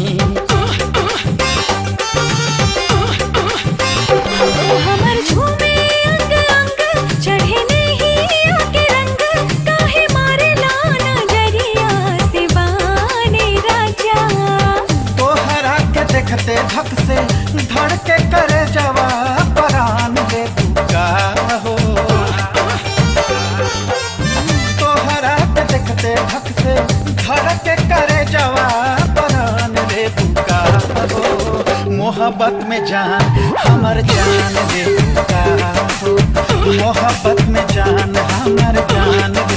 हमर झूमे अंग अंग चढ़े नहीं आके रंग काहे मारे लाना जरिया से बाने राजा तोहरा के देखते धक से धड़ के करे जवा परान दे बुका हो तोहरा के देखते धक से धड़ के करे जवा परान दे बुका हो मोहब्बत में जान हमर जान दे बुका हो मोहब्बत में जान हमर जान